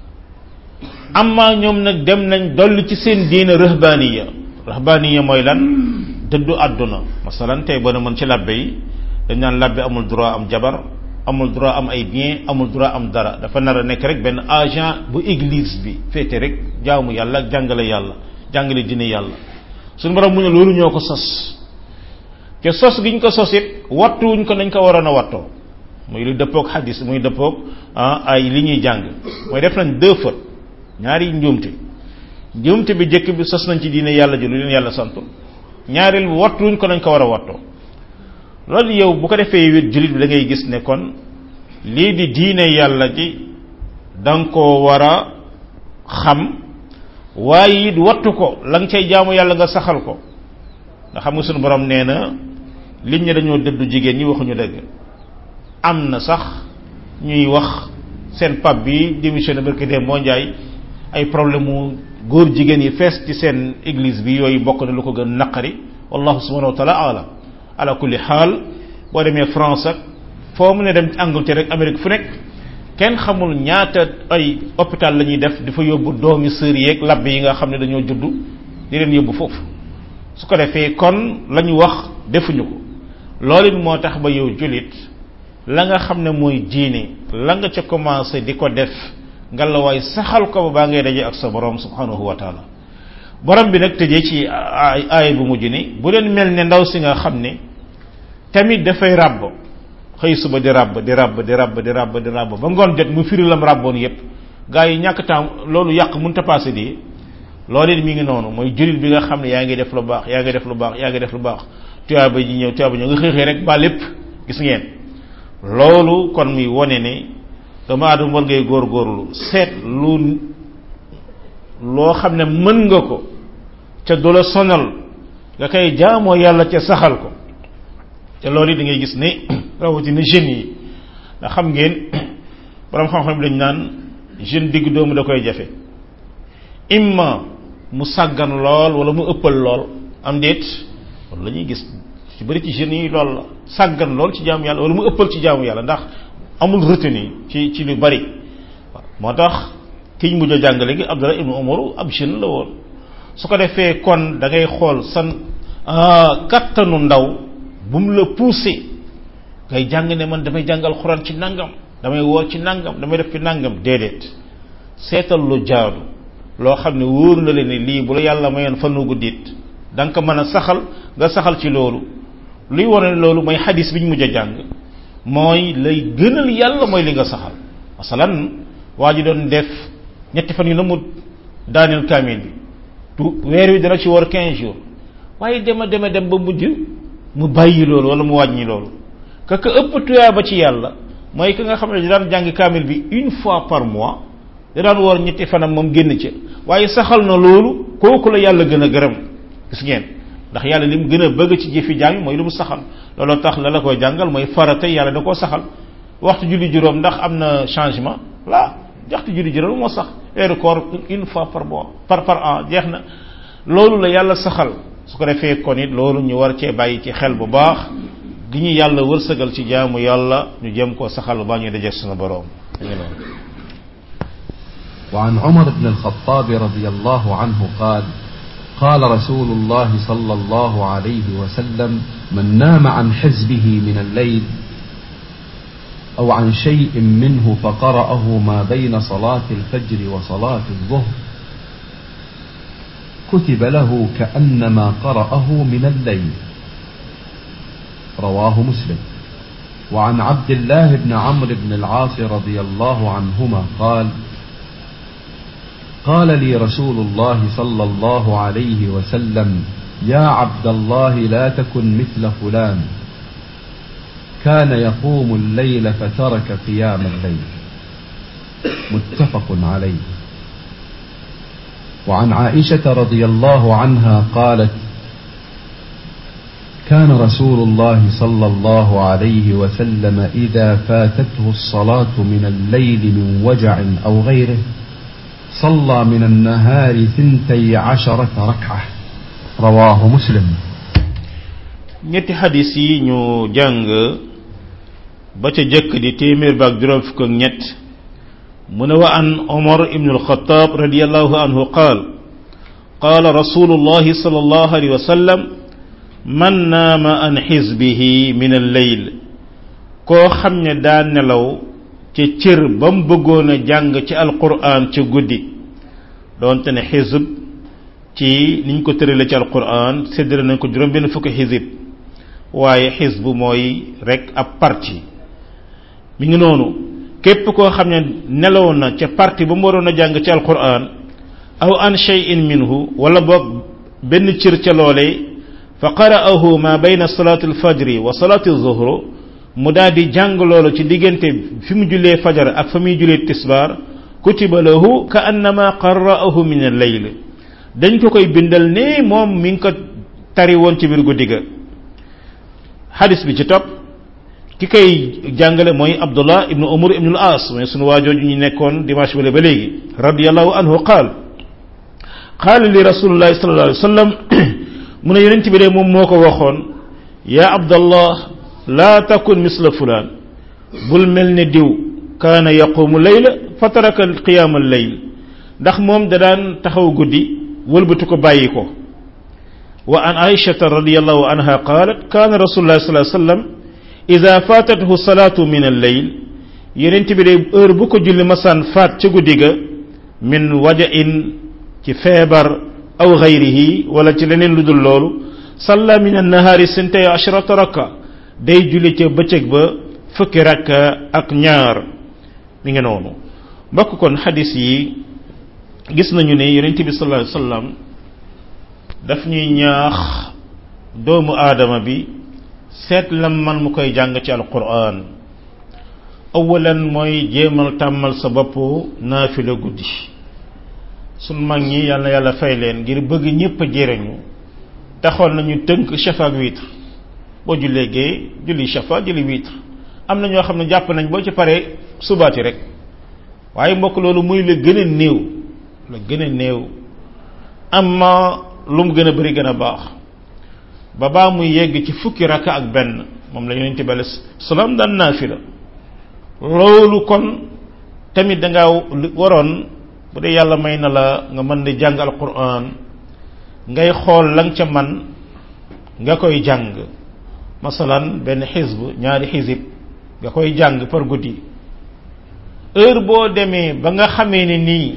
amma ñoom nag dem nañ dolli ci seen diina rahbaniya rahbaniya mooy lan dëddu àdduna masalan tey boo mën ci labbe yi dañ naan labbe amul droit am jabar amul droit am ay bien amul droit am dara dafa nar a nekk rek benn agent bu église bi féete rek jaamu yàlla ak jàngale yàlla jàngale diine yàlla suñu borom mu ne loolu ñoo ko sos te sos gi ñu ko sos it wattuwuñ ko nañ ko waroon a wattoo muy lu dëppoog xadis muy dëppoog ay li ñuy jàng mooy def nañ deux fois ñaari njuumte njuumte bi jëkk bi sos nañ ci diine yàlla ji lu leen yàlla santu ñaareel bi wattuwuñ ko nañ ko war a wattoo loolu yow bu ko defee wét jullit bi da ngay gis ne kon lii di diine yàlla ji da nga koo war a xam waaye it wattu ko la nga cay jaamu yàlla nga saxal ko nga xam nga sunu borom nee na liñ ñi dañoo dëddu jigéen ñi waxuñu dëgg am na sax ñuy wax seen pap bi démissionné barki dee moo njaay ay problème mu góor jigéen yi fees ci seen église bi yooyu bokk na lu ko gën naqari wallahu subhanahu wa taala alam ala kulli xaal boo demee France ak foo mu ne dem Angleterre rek Amérique fu nekk kenn xamul ñaata ay hôpital la ñuy def di fa yóbbu doomi sër yeeg labbe yi nga xam ne dañoo juddu di leen yóbbu foofu su ko defee kon la ñu wax defuñu ko loolu it moo tax ba yow jullit la nga xam ne mooy diine la nga ca commencé di ko def nga la waay saxal ko ba baa ngay daje ak sa borom subhanahu wa taala borom bi nag tëjee ci ay aaya bu mujj ni bu leen mel ne ndaw si nga xam ne tamit dafay ràbb xëy suba di ràbb di ràbb di ràbb di ràbb di ràbb ba ngoon jot mu firi lam ràbboon yépp gaa yi ñàkk temps loolu yàq mun ta passé di loolu it mi ngi noonu mooy jullit bi nga xam ne yaa ngi def lu baax yaa ngi def lu baax yaa ngi def lu baax tuyaaba ji ñëw tuyaaba ñëw nga xëy xëy rek ba lépp gis ngeen loolu kon muy wone ne doomu aadama war ngay góorgóorlu seet lu loo xam ne mën nga ko ca du la sonal nga koy jaamoo yàlla ca saxal ko te loolu yi da ngay gis ne rawatina jeunes yi ndax xam ngeen borom xam-xam dañ naan jeune digg doomu da koy jafe imma mu sàggan lool wala mu ëppal lool am déet loolu la ñuy gis ci bëri ci jeunes yi lool la sàggan lool ci jaamu yàlla wala mu ëppal ci jaamu yàlla ndax amul retenu ci ci lu bari waaw moo tax kiñ mujj a jàngale gi Abdullah ibnu Umaru ab jeune la woon su ko defee kon da ngay xool san kattanu ndaw bu mu la poussé ngay jàng ne man damay jàngal xuraan ci nangam damay woor ci nangam damay def ci nangam déedéet seetal lu jaadu loo xam ne wóor na leen ne lii bu la yàlla mayoon fanu guddit da nga ko mën a saxal nga saxal ci loolu luy wane loolu mooy xadis bi ñu mujj a jàng mooy lay gënal yàlla mooy li nga saxal masalan waa ji doon def ñetti fan yu na mu daaneel kaamil bi tu weer wi dana ci war 15 jours waaye dema dema dem ba mujj mu bàyyi loolu wala mu wàññi loolu ka ka ëpp tuyaa ba ci yàlla mooy ki nga xam ne di daan jàng kaamil bi une fois par mois da daan woor ñetti fanam moom génn ca waaye saxal na loolu kooku la yàlla gën a gërëm gis ngeen ndax yàlla li mu gën a bëgg ci jëfi jaam yi mooy lu mu saxal looloo tax la la koy jàngal mooy farata yàlla da koo saxal waxtu julli juróom ndax am na changement la waxtu julli juróom moo sax heure koor une fois par mois par par an jeex na loolu la yàlla saxal su ko defee kon it loolu ñu war cee bàyyi ci xel bu baax gi ñu yàlla wërsëgal ci jaamu yàlla ñu jëm koo saxal ba ñu dajeeg sunu boroom وعن عمر بن الخطاب رضي الله عنه قال قال رسول الله صلى الله عليه وسلم من نام عن حزبه من الليل أو عن شيء منه فقرأه ما بين صلاة الفجر وصلاة الظهر كتب له كأنما قرأه من الليل رواه مسلم وعن عبد الله بن عمرو بن العاص رضي الله عنهما قال قال لي رسول الله صلى الله عليه وسلم يا عبد الله لا تكن مثل فلان كان يقوم الليل فترك قيام الليل متفق عليه وعن عائشه رضي الله عنها قالت كان رسول الله صلى الله عليه وسلم اذا فاتته الصلاه من الليل من وجع او غيره صلى من النهار ثنتي عشرة ركعة رواه مسلم ñetti xadis yi ñu jàng ba ca jëkk di téeméer baak juróom fukk ak ñett mu ne wa an omar ibn alxataab radiallahu anhu qaal qaala rasulullahi sal allahu alayhi wa sallam man naama an xisbihi min alleyl koo xam ne daa nelaw ca cër ba mu bëggoon a jàng ci alquran ca guddi doonte ne xisb ci niñ ko tërale ci alquran séddale nañ ko juróom benn fukki xisib waaye xisb mooy rek ab parti mi ngi noonu képp koo xam ne nelaw na ca parti ba mu waroon a jàng ci alquran aw an shay'in minhu wala boog benn cër ca loole fa qara'ahu ma bayna salati alfajri wa salati zuhru mu daal di jàng loolu ci diggante fi mu jullee fajar ak fa muy jullee tisbaar kutiba lahu ka annama qara'ahu min al-layl dañ ko koy bindal ne moom mi ngi ko tari woon ci biir guddi ga hadis bi ci topp ki koy jàngale mooy abdullah ibnu umar ibnu al-as mooy sunu waajooju ñu nekkoon dimanche bale ba léegi radiyallahu anhu qaal qaala li rasulillahi sallallahu alayhi wa sallam mu ne yonent bi de moom moo ko waxoon yaa abdallah laa takun misla fulaan bul mel ne diw kaana yaqumu layla fa taraka qiyaama layl ndax moom da daan taxaw guddi wëlbatu ko bàyyi ko wa an aishata radiallahu anha qaalat kaana rasulullah sallallahu alayhi wasallam ida faatathu salaatu min al-layl yenent bi de heure bu ko julli masaan faat ca guddi ga min wajain ci feebar aw gayrihi wala ci leneen lu dul loolu salla min annahaari sintay ashrata raka day julli ca bëccëg ba fukki rakka ak ñaar mi ngi noonu mbokk kon xadis yi gis nañu ne yonent bi sallallahu alayhi wasallam daf ñuy ñaax doomu aadama bi seet lam man mu koy jàng ci alquran awalan mooy jéemal tàmmal sa bopp naafila guddi sun mag ñi yàlla yàlla fay leen ngir bëgg ñépp a jëriñu taxoon nañu tënk shafa ak witre boo jullee gee julli shafa julli witre am na ñoo xam ne jàpp nañ boo ci paree subaati rek waaye mbokk loolu muy la gën a néew la gën a néew amma lu mu gën a bari gën a baax ba baa muy yegg ci fukki raka ak benn moom la yonente bi alayhi salaam daan naafila loolu kon tamit danga waroon bu dee yàlla may na la nga mën di jàng alquran ngay xool la nga ca man nga koy jàng masalan benn xisb ñaari xisib nga koy jàng par guddi heure boo demee ba nga xamee ne nii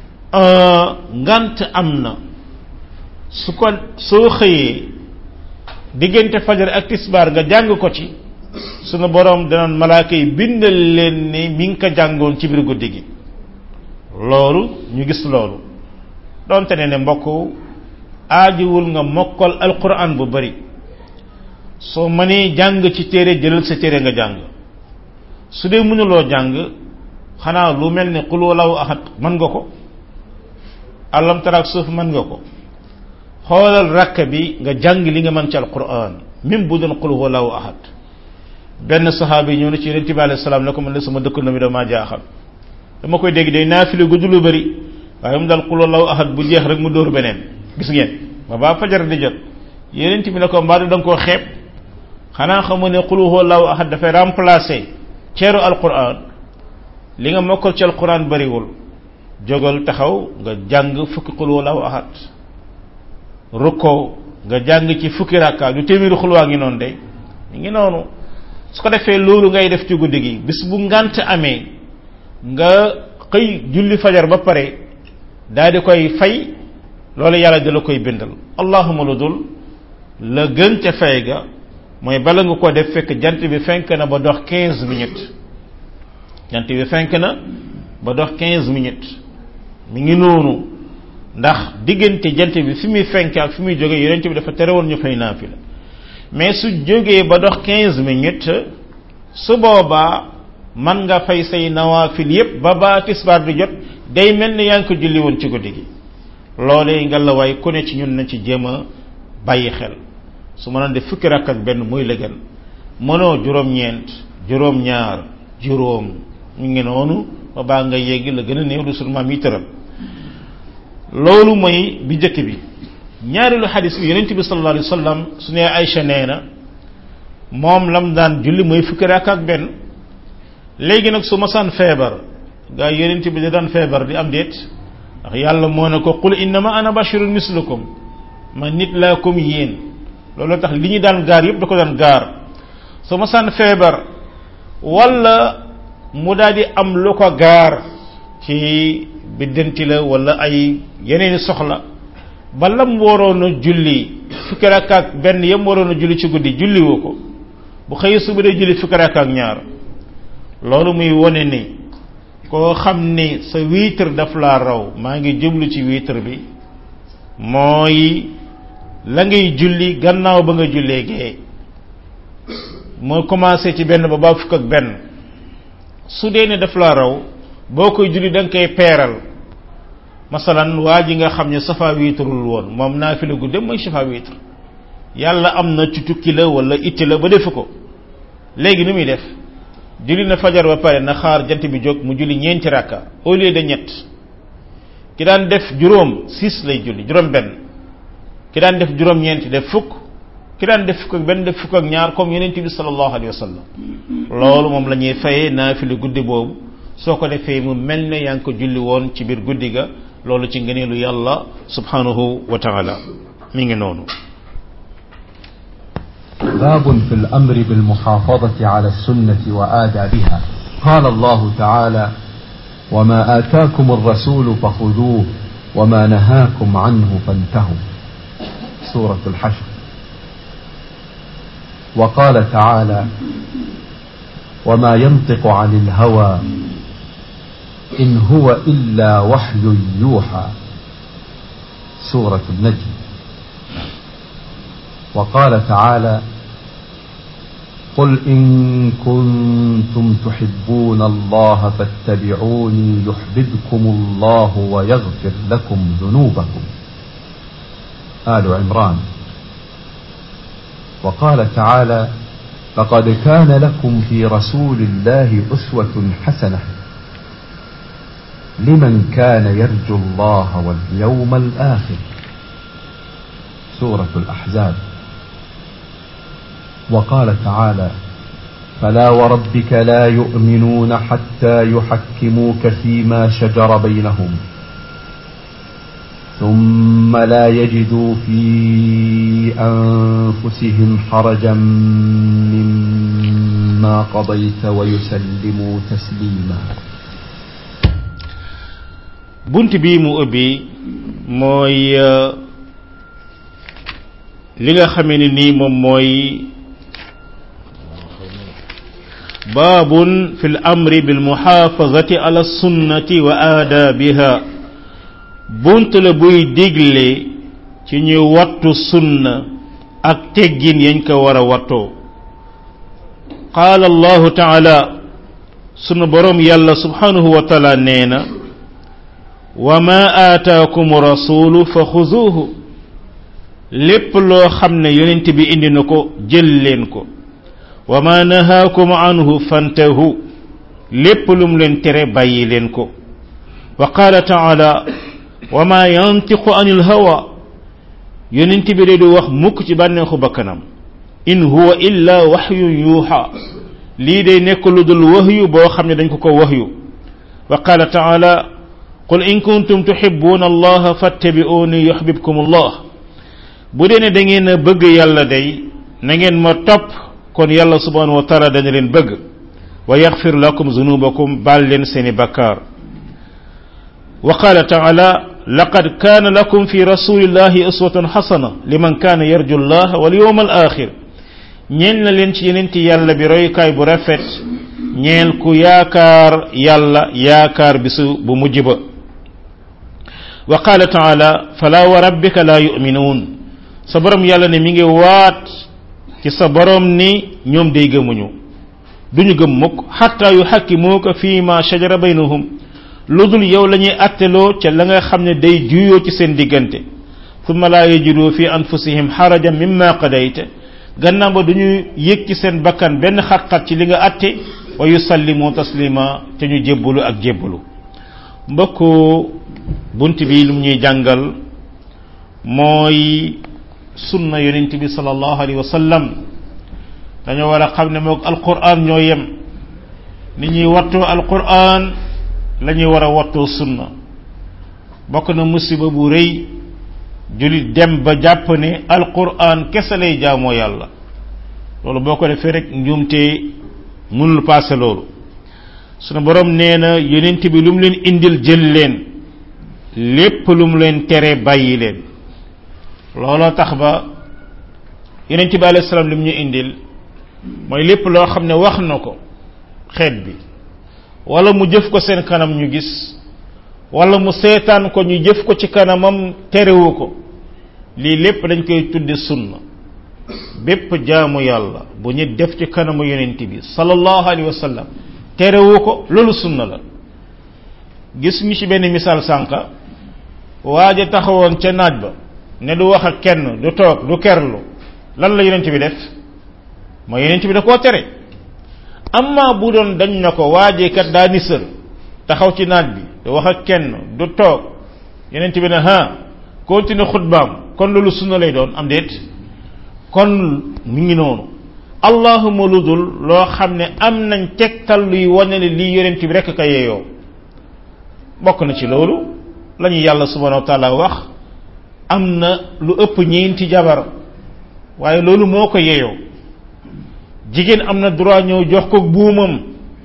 ngant am na su ko soo xëyee diggante fajar ak tisbaar nga jàng ko ci sunu borom danaan malaaka yi bindal leen ni mi ngi ko jàngoon ci biir guddi gi loolu ñu gis loolu donte ne ne mbokk aajiwul nga mokkal alquran bu bari soo mënee jàng ci téere jëlal sa téere nga jàng su dee mënuloo jàng xanaa lu mel ne qul wallahu ahad mën nga ko alam taraak suuf mën nga ko xoolal rakk bi nga jàng li nga mën ci alquran même bu doon qul wallahu ahad benn saxaaba yi ñëw na ci yonent bi alayhi salaam ne ko man de sama dëkkandoo mi damaa jaaxal dama koy dégg day naafile gudd lu bëri waaye mu daal qul wallahu ahad bu jeex rek mu dóor beneen gis ngeen ba baa fajar di jot yonent bi ne ko mbaa da nga koo xeeb xanaa xamu ne qul wallahu ahad dafay remplacer ceeru alquran li nga mokkal ci alquran bëriwul jógal taxaw nga jàng fukki qul wallahu ahad rukkoo nga jàng ci fukki rakka lu téeméeri xulwaa ngi noonu de mi ngi noonu su ko defee loolu ngay def ci guddi gi bis bu ngant amee nga xëy julli fajar ba pare daal di koy fay loolu yàlla di la koy bindal allahuma lu dul la gën ca fay ga mooy bala nga ko def fekk jant bi fenk na ba dox quinze minutes jant bi fenk na ba dox quinze minutes mi ngi noonu ndax diggante jant bi fi muy fenk ak fi muy jóge yonent bi dafa tere woon ñu fay naafila mais su jógee ba dox quinze minutes su boobaa man nga fay say nawaafil yépp ba ba tisbaar di jot day mel ni yaa ngi ko julli woon ci guddi gi loolee nga la waay ku ne ci ñun na ci jéem a bàyyi xel su mënoon def fukki rakk ak benn muy la gën mënoo juróom-ñeent juróom-ñaar juróom ñu ngi noonu ba baa nga yegg la gën a néew du sunu maam yi tëral loolu mooy bi njëkk bi ñaareelu xadis bi yonent bi sallallahu alayhi wa sallam su ne Aïcha nee na moom lam daan julli mooy fukki rakk ak benn léegi nag su ma saan feebar gaa yonent bi da daan feebar di am déet ndax yàlla moo ne ko qul innama ana bashirun mislukum ma nit laa comme yéen loolu tax li ñu daan gaar yëpp da ko daan gaar su ma saan feebar wala mu daal di am lu ko gaar ci biddanti la wala ay yeneeni soxla ba lam waroon a julli fukki rakk ak benn yam waroon a julli ci guddi julli woo ko bu xëy suba day julli fukki rakk ak ñaar loolu muy wone ni koo xam ni sa wiitar daf laa raw maa ngi jublu ci wiitar bi mooy la ngay julli gannaaw ba nga jullee gee moo commencé ci benn ba ba fukk ak benn su dee ne daf laa raw boo koy julli da nga koy peeral masalan waa ji nga xam ne safa wiitarul woon moom naa fi la gudde mooy safa wiitar yàlla am na ci tukki la wala itti la ba defu ko léegi nu muy def julli na fajar ba pare na xaar jant bi jóg mu julli ñeenti rakka au lieu de ñett ki daan def juróom six lay julli juróom benn ki daan def juróom ñeenti def fukk ki daan def fukk ak benn def fukk ak ñaar comme yonent bi sallallahu alayhi wa sallam loolu moom la ñuy fayee naafila guddi boobu soo ko defee mu mel ne yaa ngi ko julli woon ci biir guddi ga loolu ci ngëneelu yàlla subhanahu wa taala mi ngi noonu باب في الأمر بالمحافظة على السنة وآدابها قال الله تعالى وما آتاكم الرسول فخذوه وما نهاكم عنه فانتهوا سورة الحشر وقال تعالى وما ينطق عن الهوى إن هو إلا وحي يوحى سورة النجم وقال تعالى قل إن كنتم تحبون الله فاتبعوني يحببكم الله ويغفر لكم ذنوبكم آل عمران وقال تعالى لقد كان لكم في رسول الله أسوة حسنة لمن كان يرجو الله واليوم الآخر سورة الأحزاب وقال تعالى فلا وربك لا يؤمنون حتى يحكموك فيما شجر بينهم ثم لا يجدوا في أنفسهم حرجا مما قضيت ويسلموا تسليما bunt bi mu ubbi mooy li nga xamee ne nii moom mooy baabun fi l amri bil muxaafazati ala sunnati wa aadaabiha bunt la buy digle ci ñu wattu sunna ak teggin yañ ko war a wattoo qaala allahu taala sunu boroom yàlla subhanahu wa taala nee na wa ma aataakum rasulu fa xuzuuhu lépp loo xam ne yonent bi indi na ko jël leen ko wa ma nahaakum anhu fantahu lépp lum leen tere bàyyi leen ko wa qaala taala wa ma yantiqu anil hawa yonent bi de du wax mukk ci bànneexu bakkanam in huwa illa waxyun yuuxa lii day nekk lu dul waxyu boo xam ne dañ ko ko waxyu wa qaala taala qul in kuntum tuhibbuna allaha fattabi'uni yuhbibkum allah bu dee ne da ngeen a bëgg yàlla day na ngeen ma topp kon yàlla subhanahu wa taala dana leen bëgg wa yaxfir lakum zunubakum baal leen seeni bakkaar wa qaala taala laqad kaana lakum fi rasulillahi uswatun xasana liman kaana yarju allah wal yawm al axir ñeel na leen ci yenenti yàlla bi royukaay bu rafet ñeel ku yaakaar yàlla yaakaar bisu bu mujj ba wa qaala taala fala wa rabbika la yuminuun sa borom yàlla ne mi ngi waat ci sa borom ni ñoom day gëmuñu duñu gëm mukk xatta yu xakkimuuka fi ma shajara baynahum lu dul yow la ñuy atteloo ca la nga xam ne day juyoo ci seen diggante thumma la yajidu fi anfusihim xarajan mimma qadayta gannaaw ba duñu yëg ci seen bakkan benn xat-xat ci li nga atte wa yusallimu taslima te ñu jébbalu ak jébbalu mbokk bunt bi lu ñuy jàngal mooy sunna yonent bi sallallahu alayhi wa sallam dañoo war a xam ne moog alquran ñoo yem ni ñuy wattoo alquran la ñuy war a wattoo sunna bokk na musiba bu rëy julit dem ba jàpp ne alquran kese lay jaamoo yàlla loolu boo ko defee rek njuumte mënul paase loolu sunu borom nee na yonent bi lu mu leen indil jël leen lépp lu mu leen tere bàyyi leen looloo tax ba yonent bi alayhi salaam li mu ñu indil mooy lépp loo xam ne wax na ko xeet bi wala mu jëf ko seen kanam ñu gis wala mu seetaan ko ñu jëf ko ci kanamam terewu ko lii lépp dañ koy tudde sunna bépp jaamu yàlla bu ñu def ci kanamu yonent bi sallallahu alayhi wa sallam terewu ko loolu sunna la gis ñu ci benn misaal sànqa waaja taxawoon ca naaj ba ne du wax ak kenn du toog du kerlu lan la yonent bi def mooy yonent bi da koo tere amma bu doon dañ na ko waajee kat daa nisër taxaw ci naaj bi du wax ak kenn du toog yonent bi ne ha continue xutbaam kon loolu sunna lay doon am déet kon mi ngi noonu allahuma lu dul loo xam ne am nañ tegtal luy wane ne lii yonent bi rekk ka yeeyoo bokk na ci loolu la ñu yàlla subhanahu wa taala wax am na lu ëpp ñeenti jabar waaye loolu moo ko yeeyoo jigéen am na droit ñëw jox ko buumam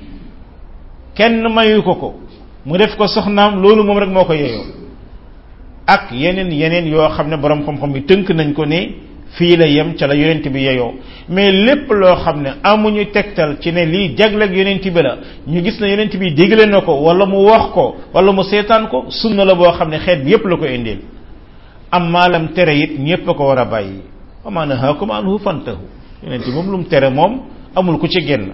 kenn mayu ko ko mu def ko soxnaam loolu moom rek moo ko yeeyoo ak yeneen yeneen yoo xam ne borom xam-xam bi tënk nañ ko ne fii la yem ca la yonent bi yeyoo mais lépp loo xam ne amuñu tegtal ci ne lii jagleeg yonent bi la ñu gis ne yonent bi digle na ko wala mu wax ko wala mu seetaan ko sunna la boo xam ne xeet bi yépp la ko indil am maalam tere it ñépp a ko war a bàyyi wa ma nahaakum anhu fantahu yonent moom lu mu tere moom amul ku ci génn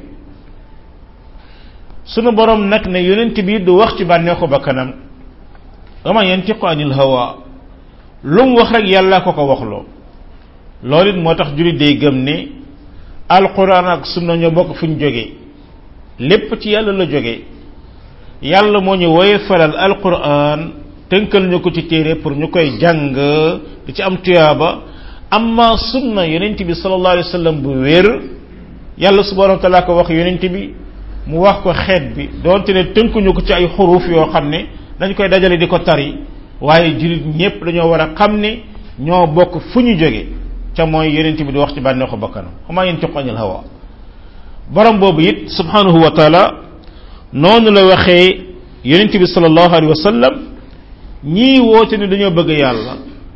sunu borom nag ne yonent bi du wax ci bànneexu bakkanam wama yantiqu anil hawa lu mu wax rek yàlla ko ko waxloo loolu it moo tax jullit day gëm ne alquran ak sunna ñoo bokk fu ñu jógee lépp ci yàlla la jógee yàlla moo ñu woye falal alquran tënkal ñu ko ci téere pour ñu koy jàng di ci am tuyaaba amma sunna yonent bi sallallahu alayhi wa sallam bu wér yàlla subhanahu wa taala ko wax yonent bi mu wax ko xeet bi doonte ne tënkuñu ko ci ay xuruf yoo xam ne dañ koy dajale di ko tari waaye jullit ñépp dañoo war a xam ne ñoo bokk fu ñu jóge ca mooy yonent bi di wax ci bànneexu bakkanam xamaa yantiqu anil hawa borom boobu it subhanahu wa taala noonu la waxee yonent bi sallallahu alayhi wa sallam ñii woote ne dañoo bëgg yàlla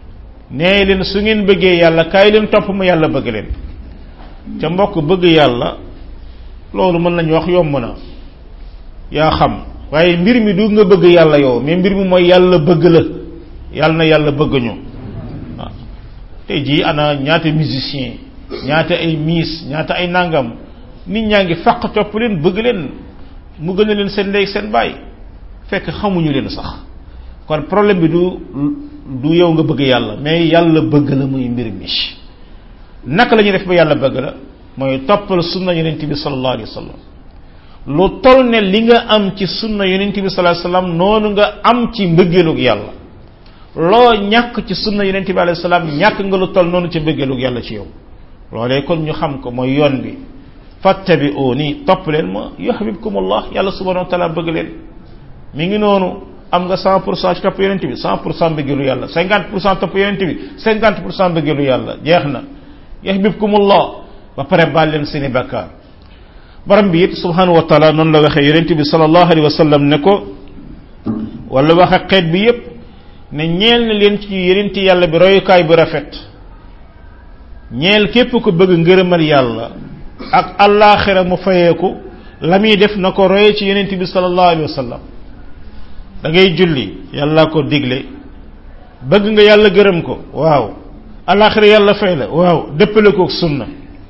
nee leen su ngeen bëggee yàlla kaay leen topp ma yàlla bëgg leen ca mbokk bëgg yàlla loolu mën nañu wax yomb na yaa xam waaye mbir mi du nga bëgg yàlla yow mais mbir mi mooy yàlla bëgg la yàlla na yàlla bëgg ñu waaw tey jii ana ñaata musicien ñaata ay miis ñaata ay nangam nit ñaa ngi fàq topp leen bëgg leen mu gën a leen seen ndey seen baay fekk xamuñu leen sax kon problème bi du du yow nga bëgg yàlla mais yàlla bëgg la muy mbir mi naka la ñuy def ba yàlla bëgg la mooy toppal sunna yonent bi sallallahu alayhi wa sallam lu toll ne li nga am ci sunna yonent bi sallallahu alayhi wa sallam noonu nga am ci mbëggeelug yàlla loo ñàkk ci sunna yonent bi alayhi salaam ñàkk nga lu toll noonu ci mbëggeelug yàlla ci yow loolee kon ñu xam ko mooy yoon bi fattabi'uni topp leen ma yuhibbukum allah yàlla subhanahu wa taala bëgg leen mi ngi noonu am nga 100 pour cent ci topp yonent bi 100 pour cent bëggeelu yàlla 50 pour cent topp yonent bi 50 pour cent bëggeelu yàlla jeex na yuhibbukumullah ba pare baal leen seeni bakkaar borom bi it subhanahu wa taala noonu la waxee yonent bi sallallahu alayhi wa sallam ne ko wala wax ak xeet bi yépp ne ñeel na leen ci yonent yàlla bi royukaay bu rafet ñeel képp ko bëgg ngërëmal yàlla ak allaaxira mu fayeeku la muy def na ko roye ci yonent bi sallallahu alayhi wa sallam da ngay julli yàlla ko digle bëgg nga yàlla gërëm ko waaw allaaxira yàlla fay la waaw dëppale ko sunna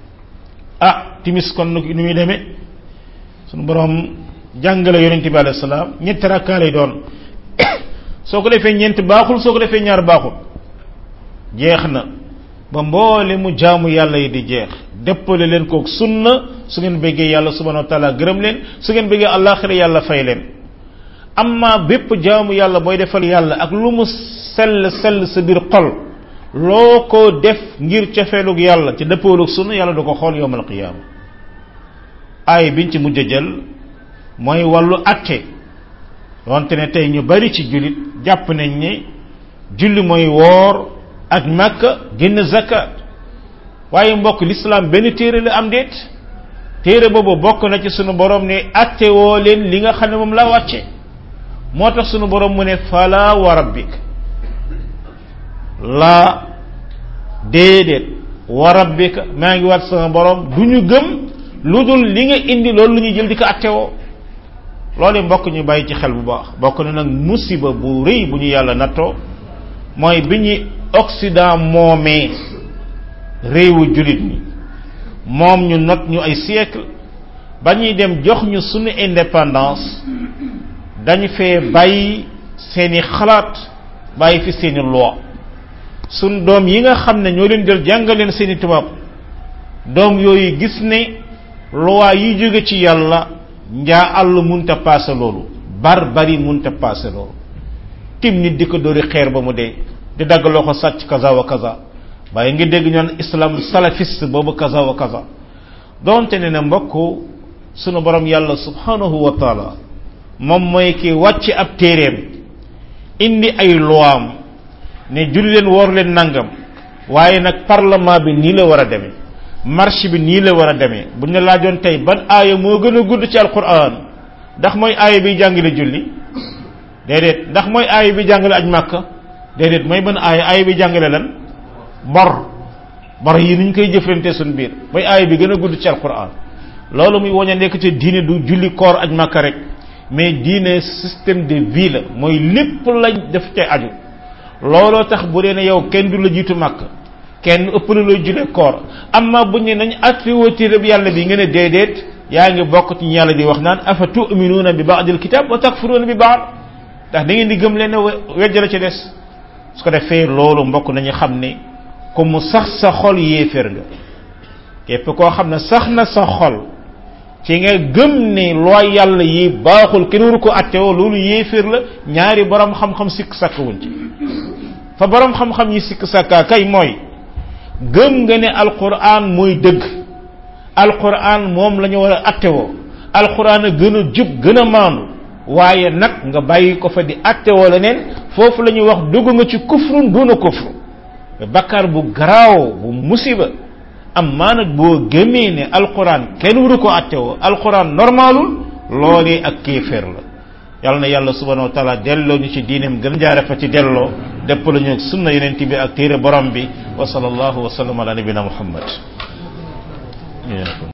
ah timis kon nu muy demee sunu borom jàngale yonente bi alayhi salaam ñetti rakkaa lay doon soo ko defee ñeent baaxul soo ko defee ñaar baaxul jeex na ba mboole mu jaamu yàlla yi di jeex dëppale leen kook sunna su ngeen bëggee yàlla subhanahu wa taala gërëm leen su ngeen bëggee allaaxira yàlla fay leen amma bépp jaamu yàlla booy defal yàlla ak lu mu sell sell sa biir xol loo ko def ngir cofeelug yàlla ci dëppoolug sunna yàlla du ko xool yowmal qiyaama aay biñ ci mujj jël mooy wàllu atte donte ne tey ñu bari ci jullit jàpp nañ ne julli mooy woor ak makka génn zakat waaye mbokk lislaam benn téere la am déet téere boobu bokk na ci sunu borom ne atte woo leen li nga xam ne moom la wàcce moo tax sunu borom mu ne fala wa rabbik laa déedéet wa rabbika maa ngi waat sama borom du ñu gëm lu dul li nga indi loolu lu ñuy jël di ko attewoo loolu mbokk ñu bàyyi ci xel bu baax bokk na nag musiba bu rëy bu ñu yàlla nattoo mooy bi ñuy Occident moomee réewu jullit ñi moom ñu not ñu ay siècle ba ñuy dem jox ñu sunu indépendance dañu fee bàyyi seeni xalaat bàyyi fi seeni loi sun doom yi nga xam ne ñoo leen jël jàngal leen seeni tubaab doom yooyu gis ne loi yi jóge ci yàlla njaa àll munta paase loolu bar bari munta paase loolu tim nit di ko dóori xeer ba mu dee di dagg loxo sàcc kaza wa kaza waaye ngi dégg ñoon islam salafiste boobu kaza wa kaza donte ne ne mbokk sunu borom yàlla subhanahu wa taala moom mooy ki wàcc ab téeréem indi ay loam ne julli leen woor leen nangam waaye nag parlement bi nii la war a demee marche bi nii la war a demee bu ñu la laajoon tey ban aaya moo gën a gudd ci alquran ndax mooy aaya bi jàngale julli déedéet ndax mooy aaya bi jàngale aj màkka déedéet mooy ban aaya aaya bi jàngale lan bor bor yi ni ñu koy jëflante suñ biir mooy aaya bi gën a gudd ci alquran loolu muy woñ a nekk ci diine du julli koor aj màkka rek mais diine système de vie la mooy lépp lañ def ca aju looloo tax bu dee ne yow kenn du la jiitu màkk kenn ëpp na looy julee koor amma buñ ne nañ attewoo téere bi yàlla bi nga ne déedéet yaa ngi bokk ci yàlla di wax naan afa tuminuuna bi baadil kitab wa takfuruuna bi baad ndax da ngeen di gëm leen ne wejj la ci des su ko defee loolu mbokk nañu xam ne ku mu sax sa xol yéeféer nga képp koo xam ne sax na sa xol ci nga gëm ne looy yàlla yi baaxul kenn waru ko attewoo loolu yéeféer la ñaari borom xam-xam sikk sàkk wuñ ci fa borom xam-xam yi sikk sàkkaa kay mooy gëm nga ne alquran mooy dëgg alquran moom la ñu war a attewoo alquran a gën a jub gën a maandu waaye nag nga bàyyi ko fa di attewoo leneen foofu la ñuy wax dugg nga ci kufrun duna kufru bakkaar bu garaaw bu musiba am maa nag boo gëmee ne alquran kenn waru ko attewoo alquran normalul loolee ak kéeféer la yàlla na yàlla subhanahu wa taala delloo ñu ci diineem gën jaare fa ci delloo dépp la ñu sunna yeneen bi ak téere borom bi wa sallallahu wa sallam ala nabina muhammad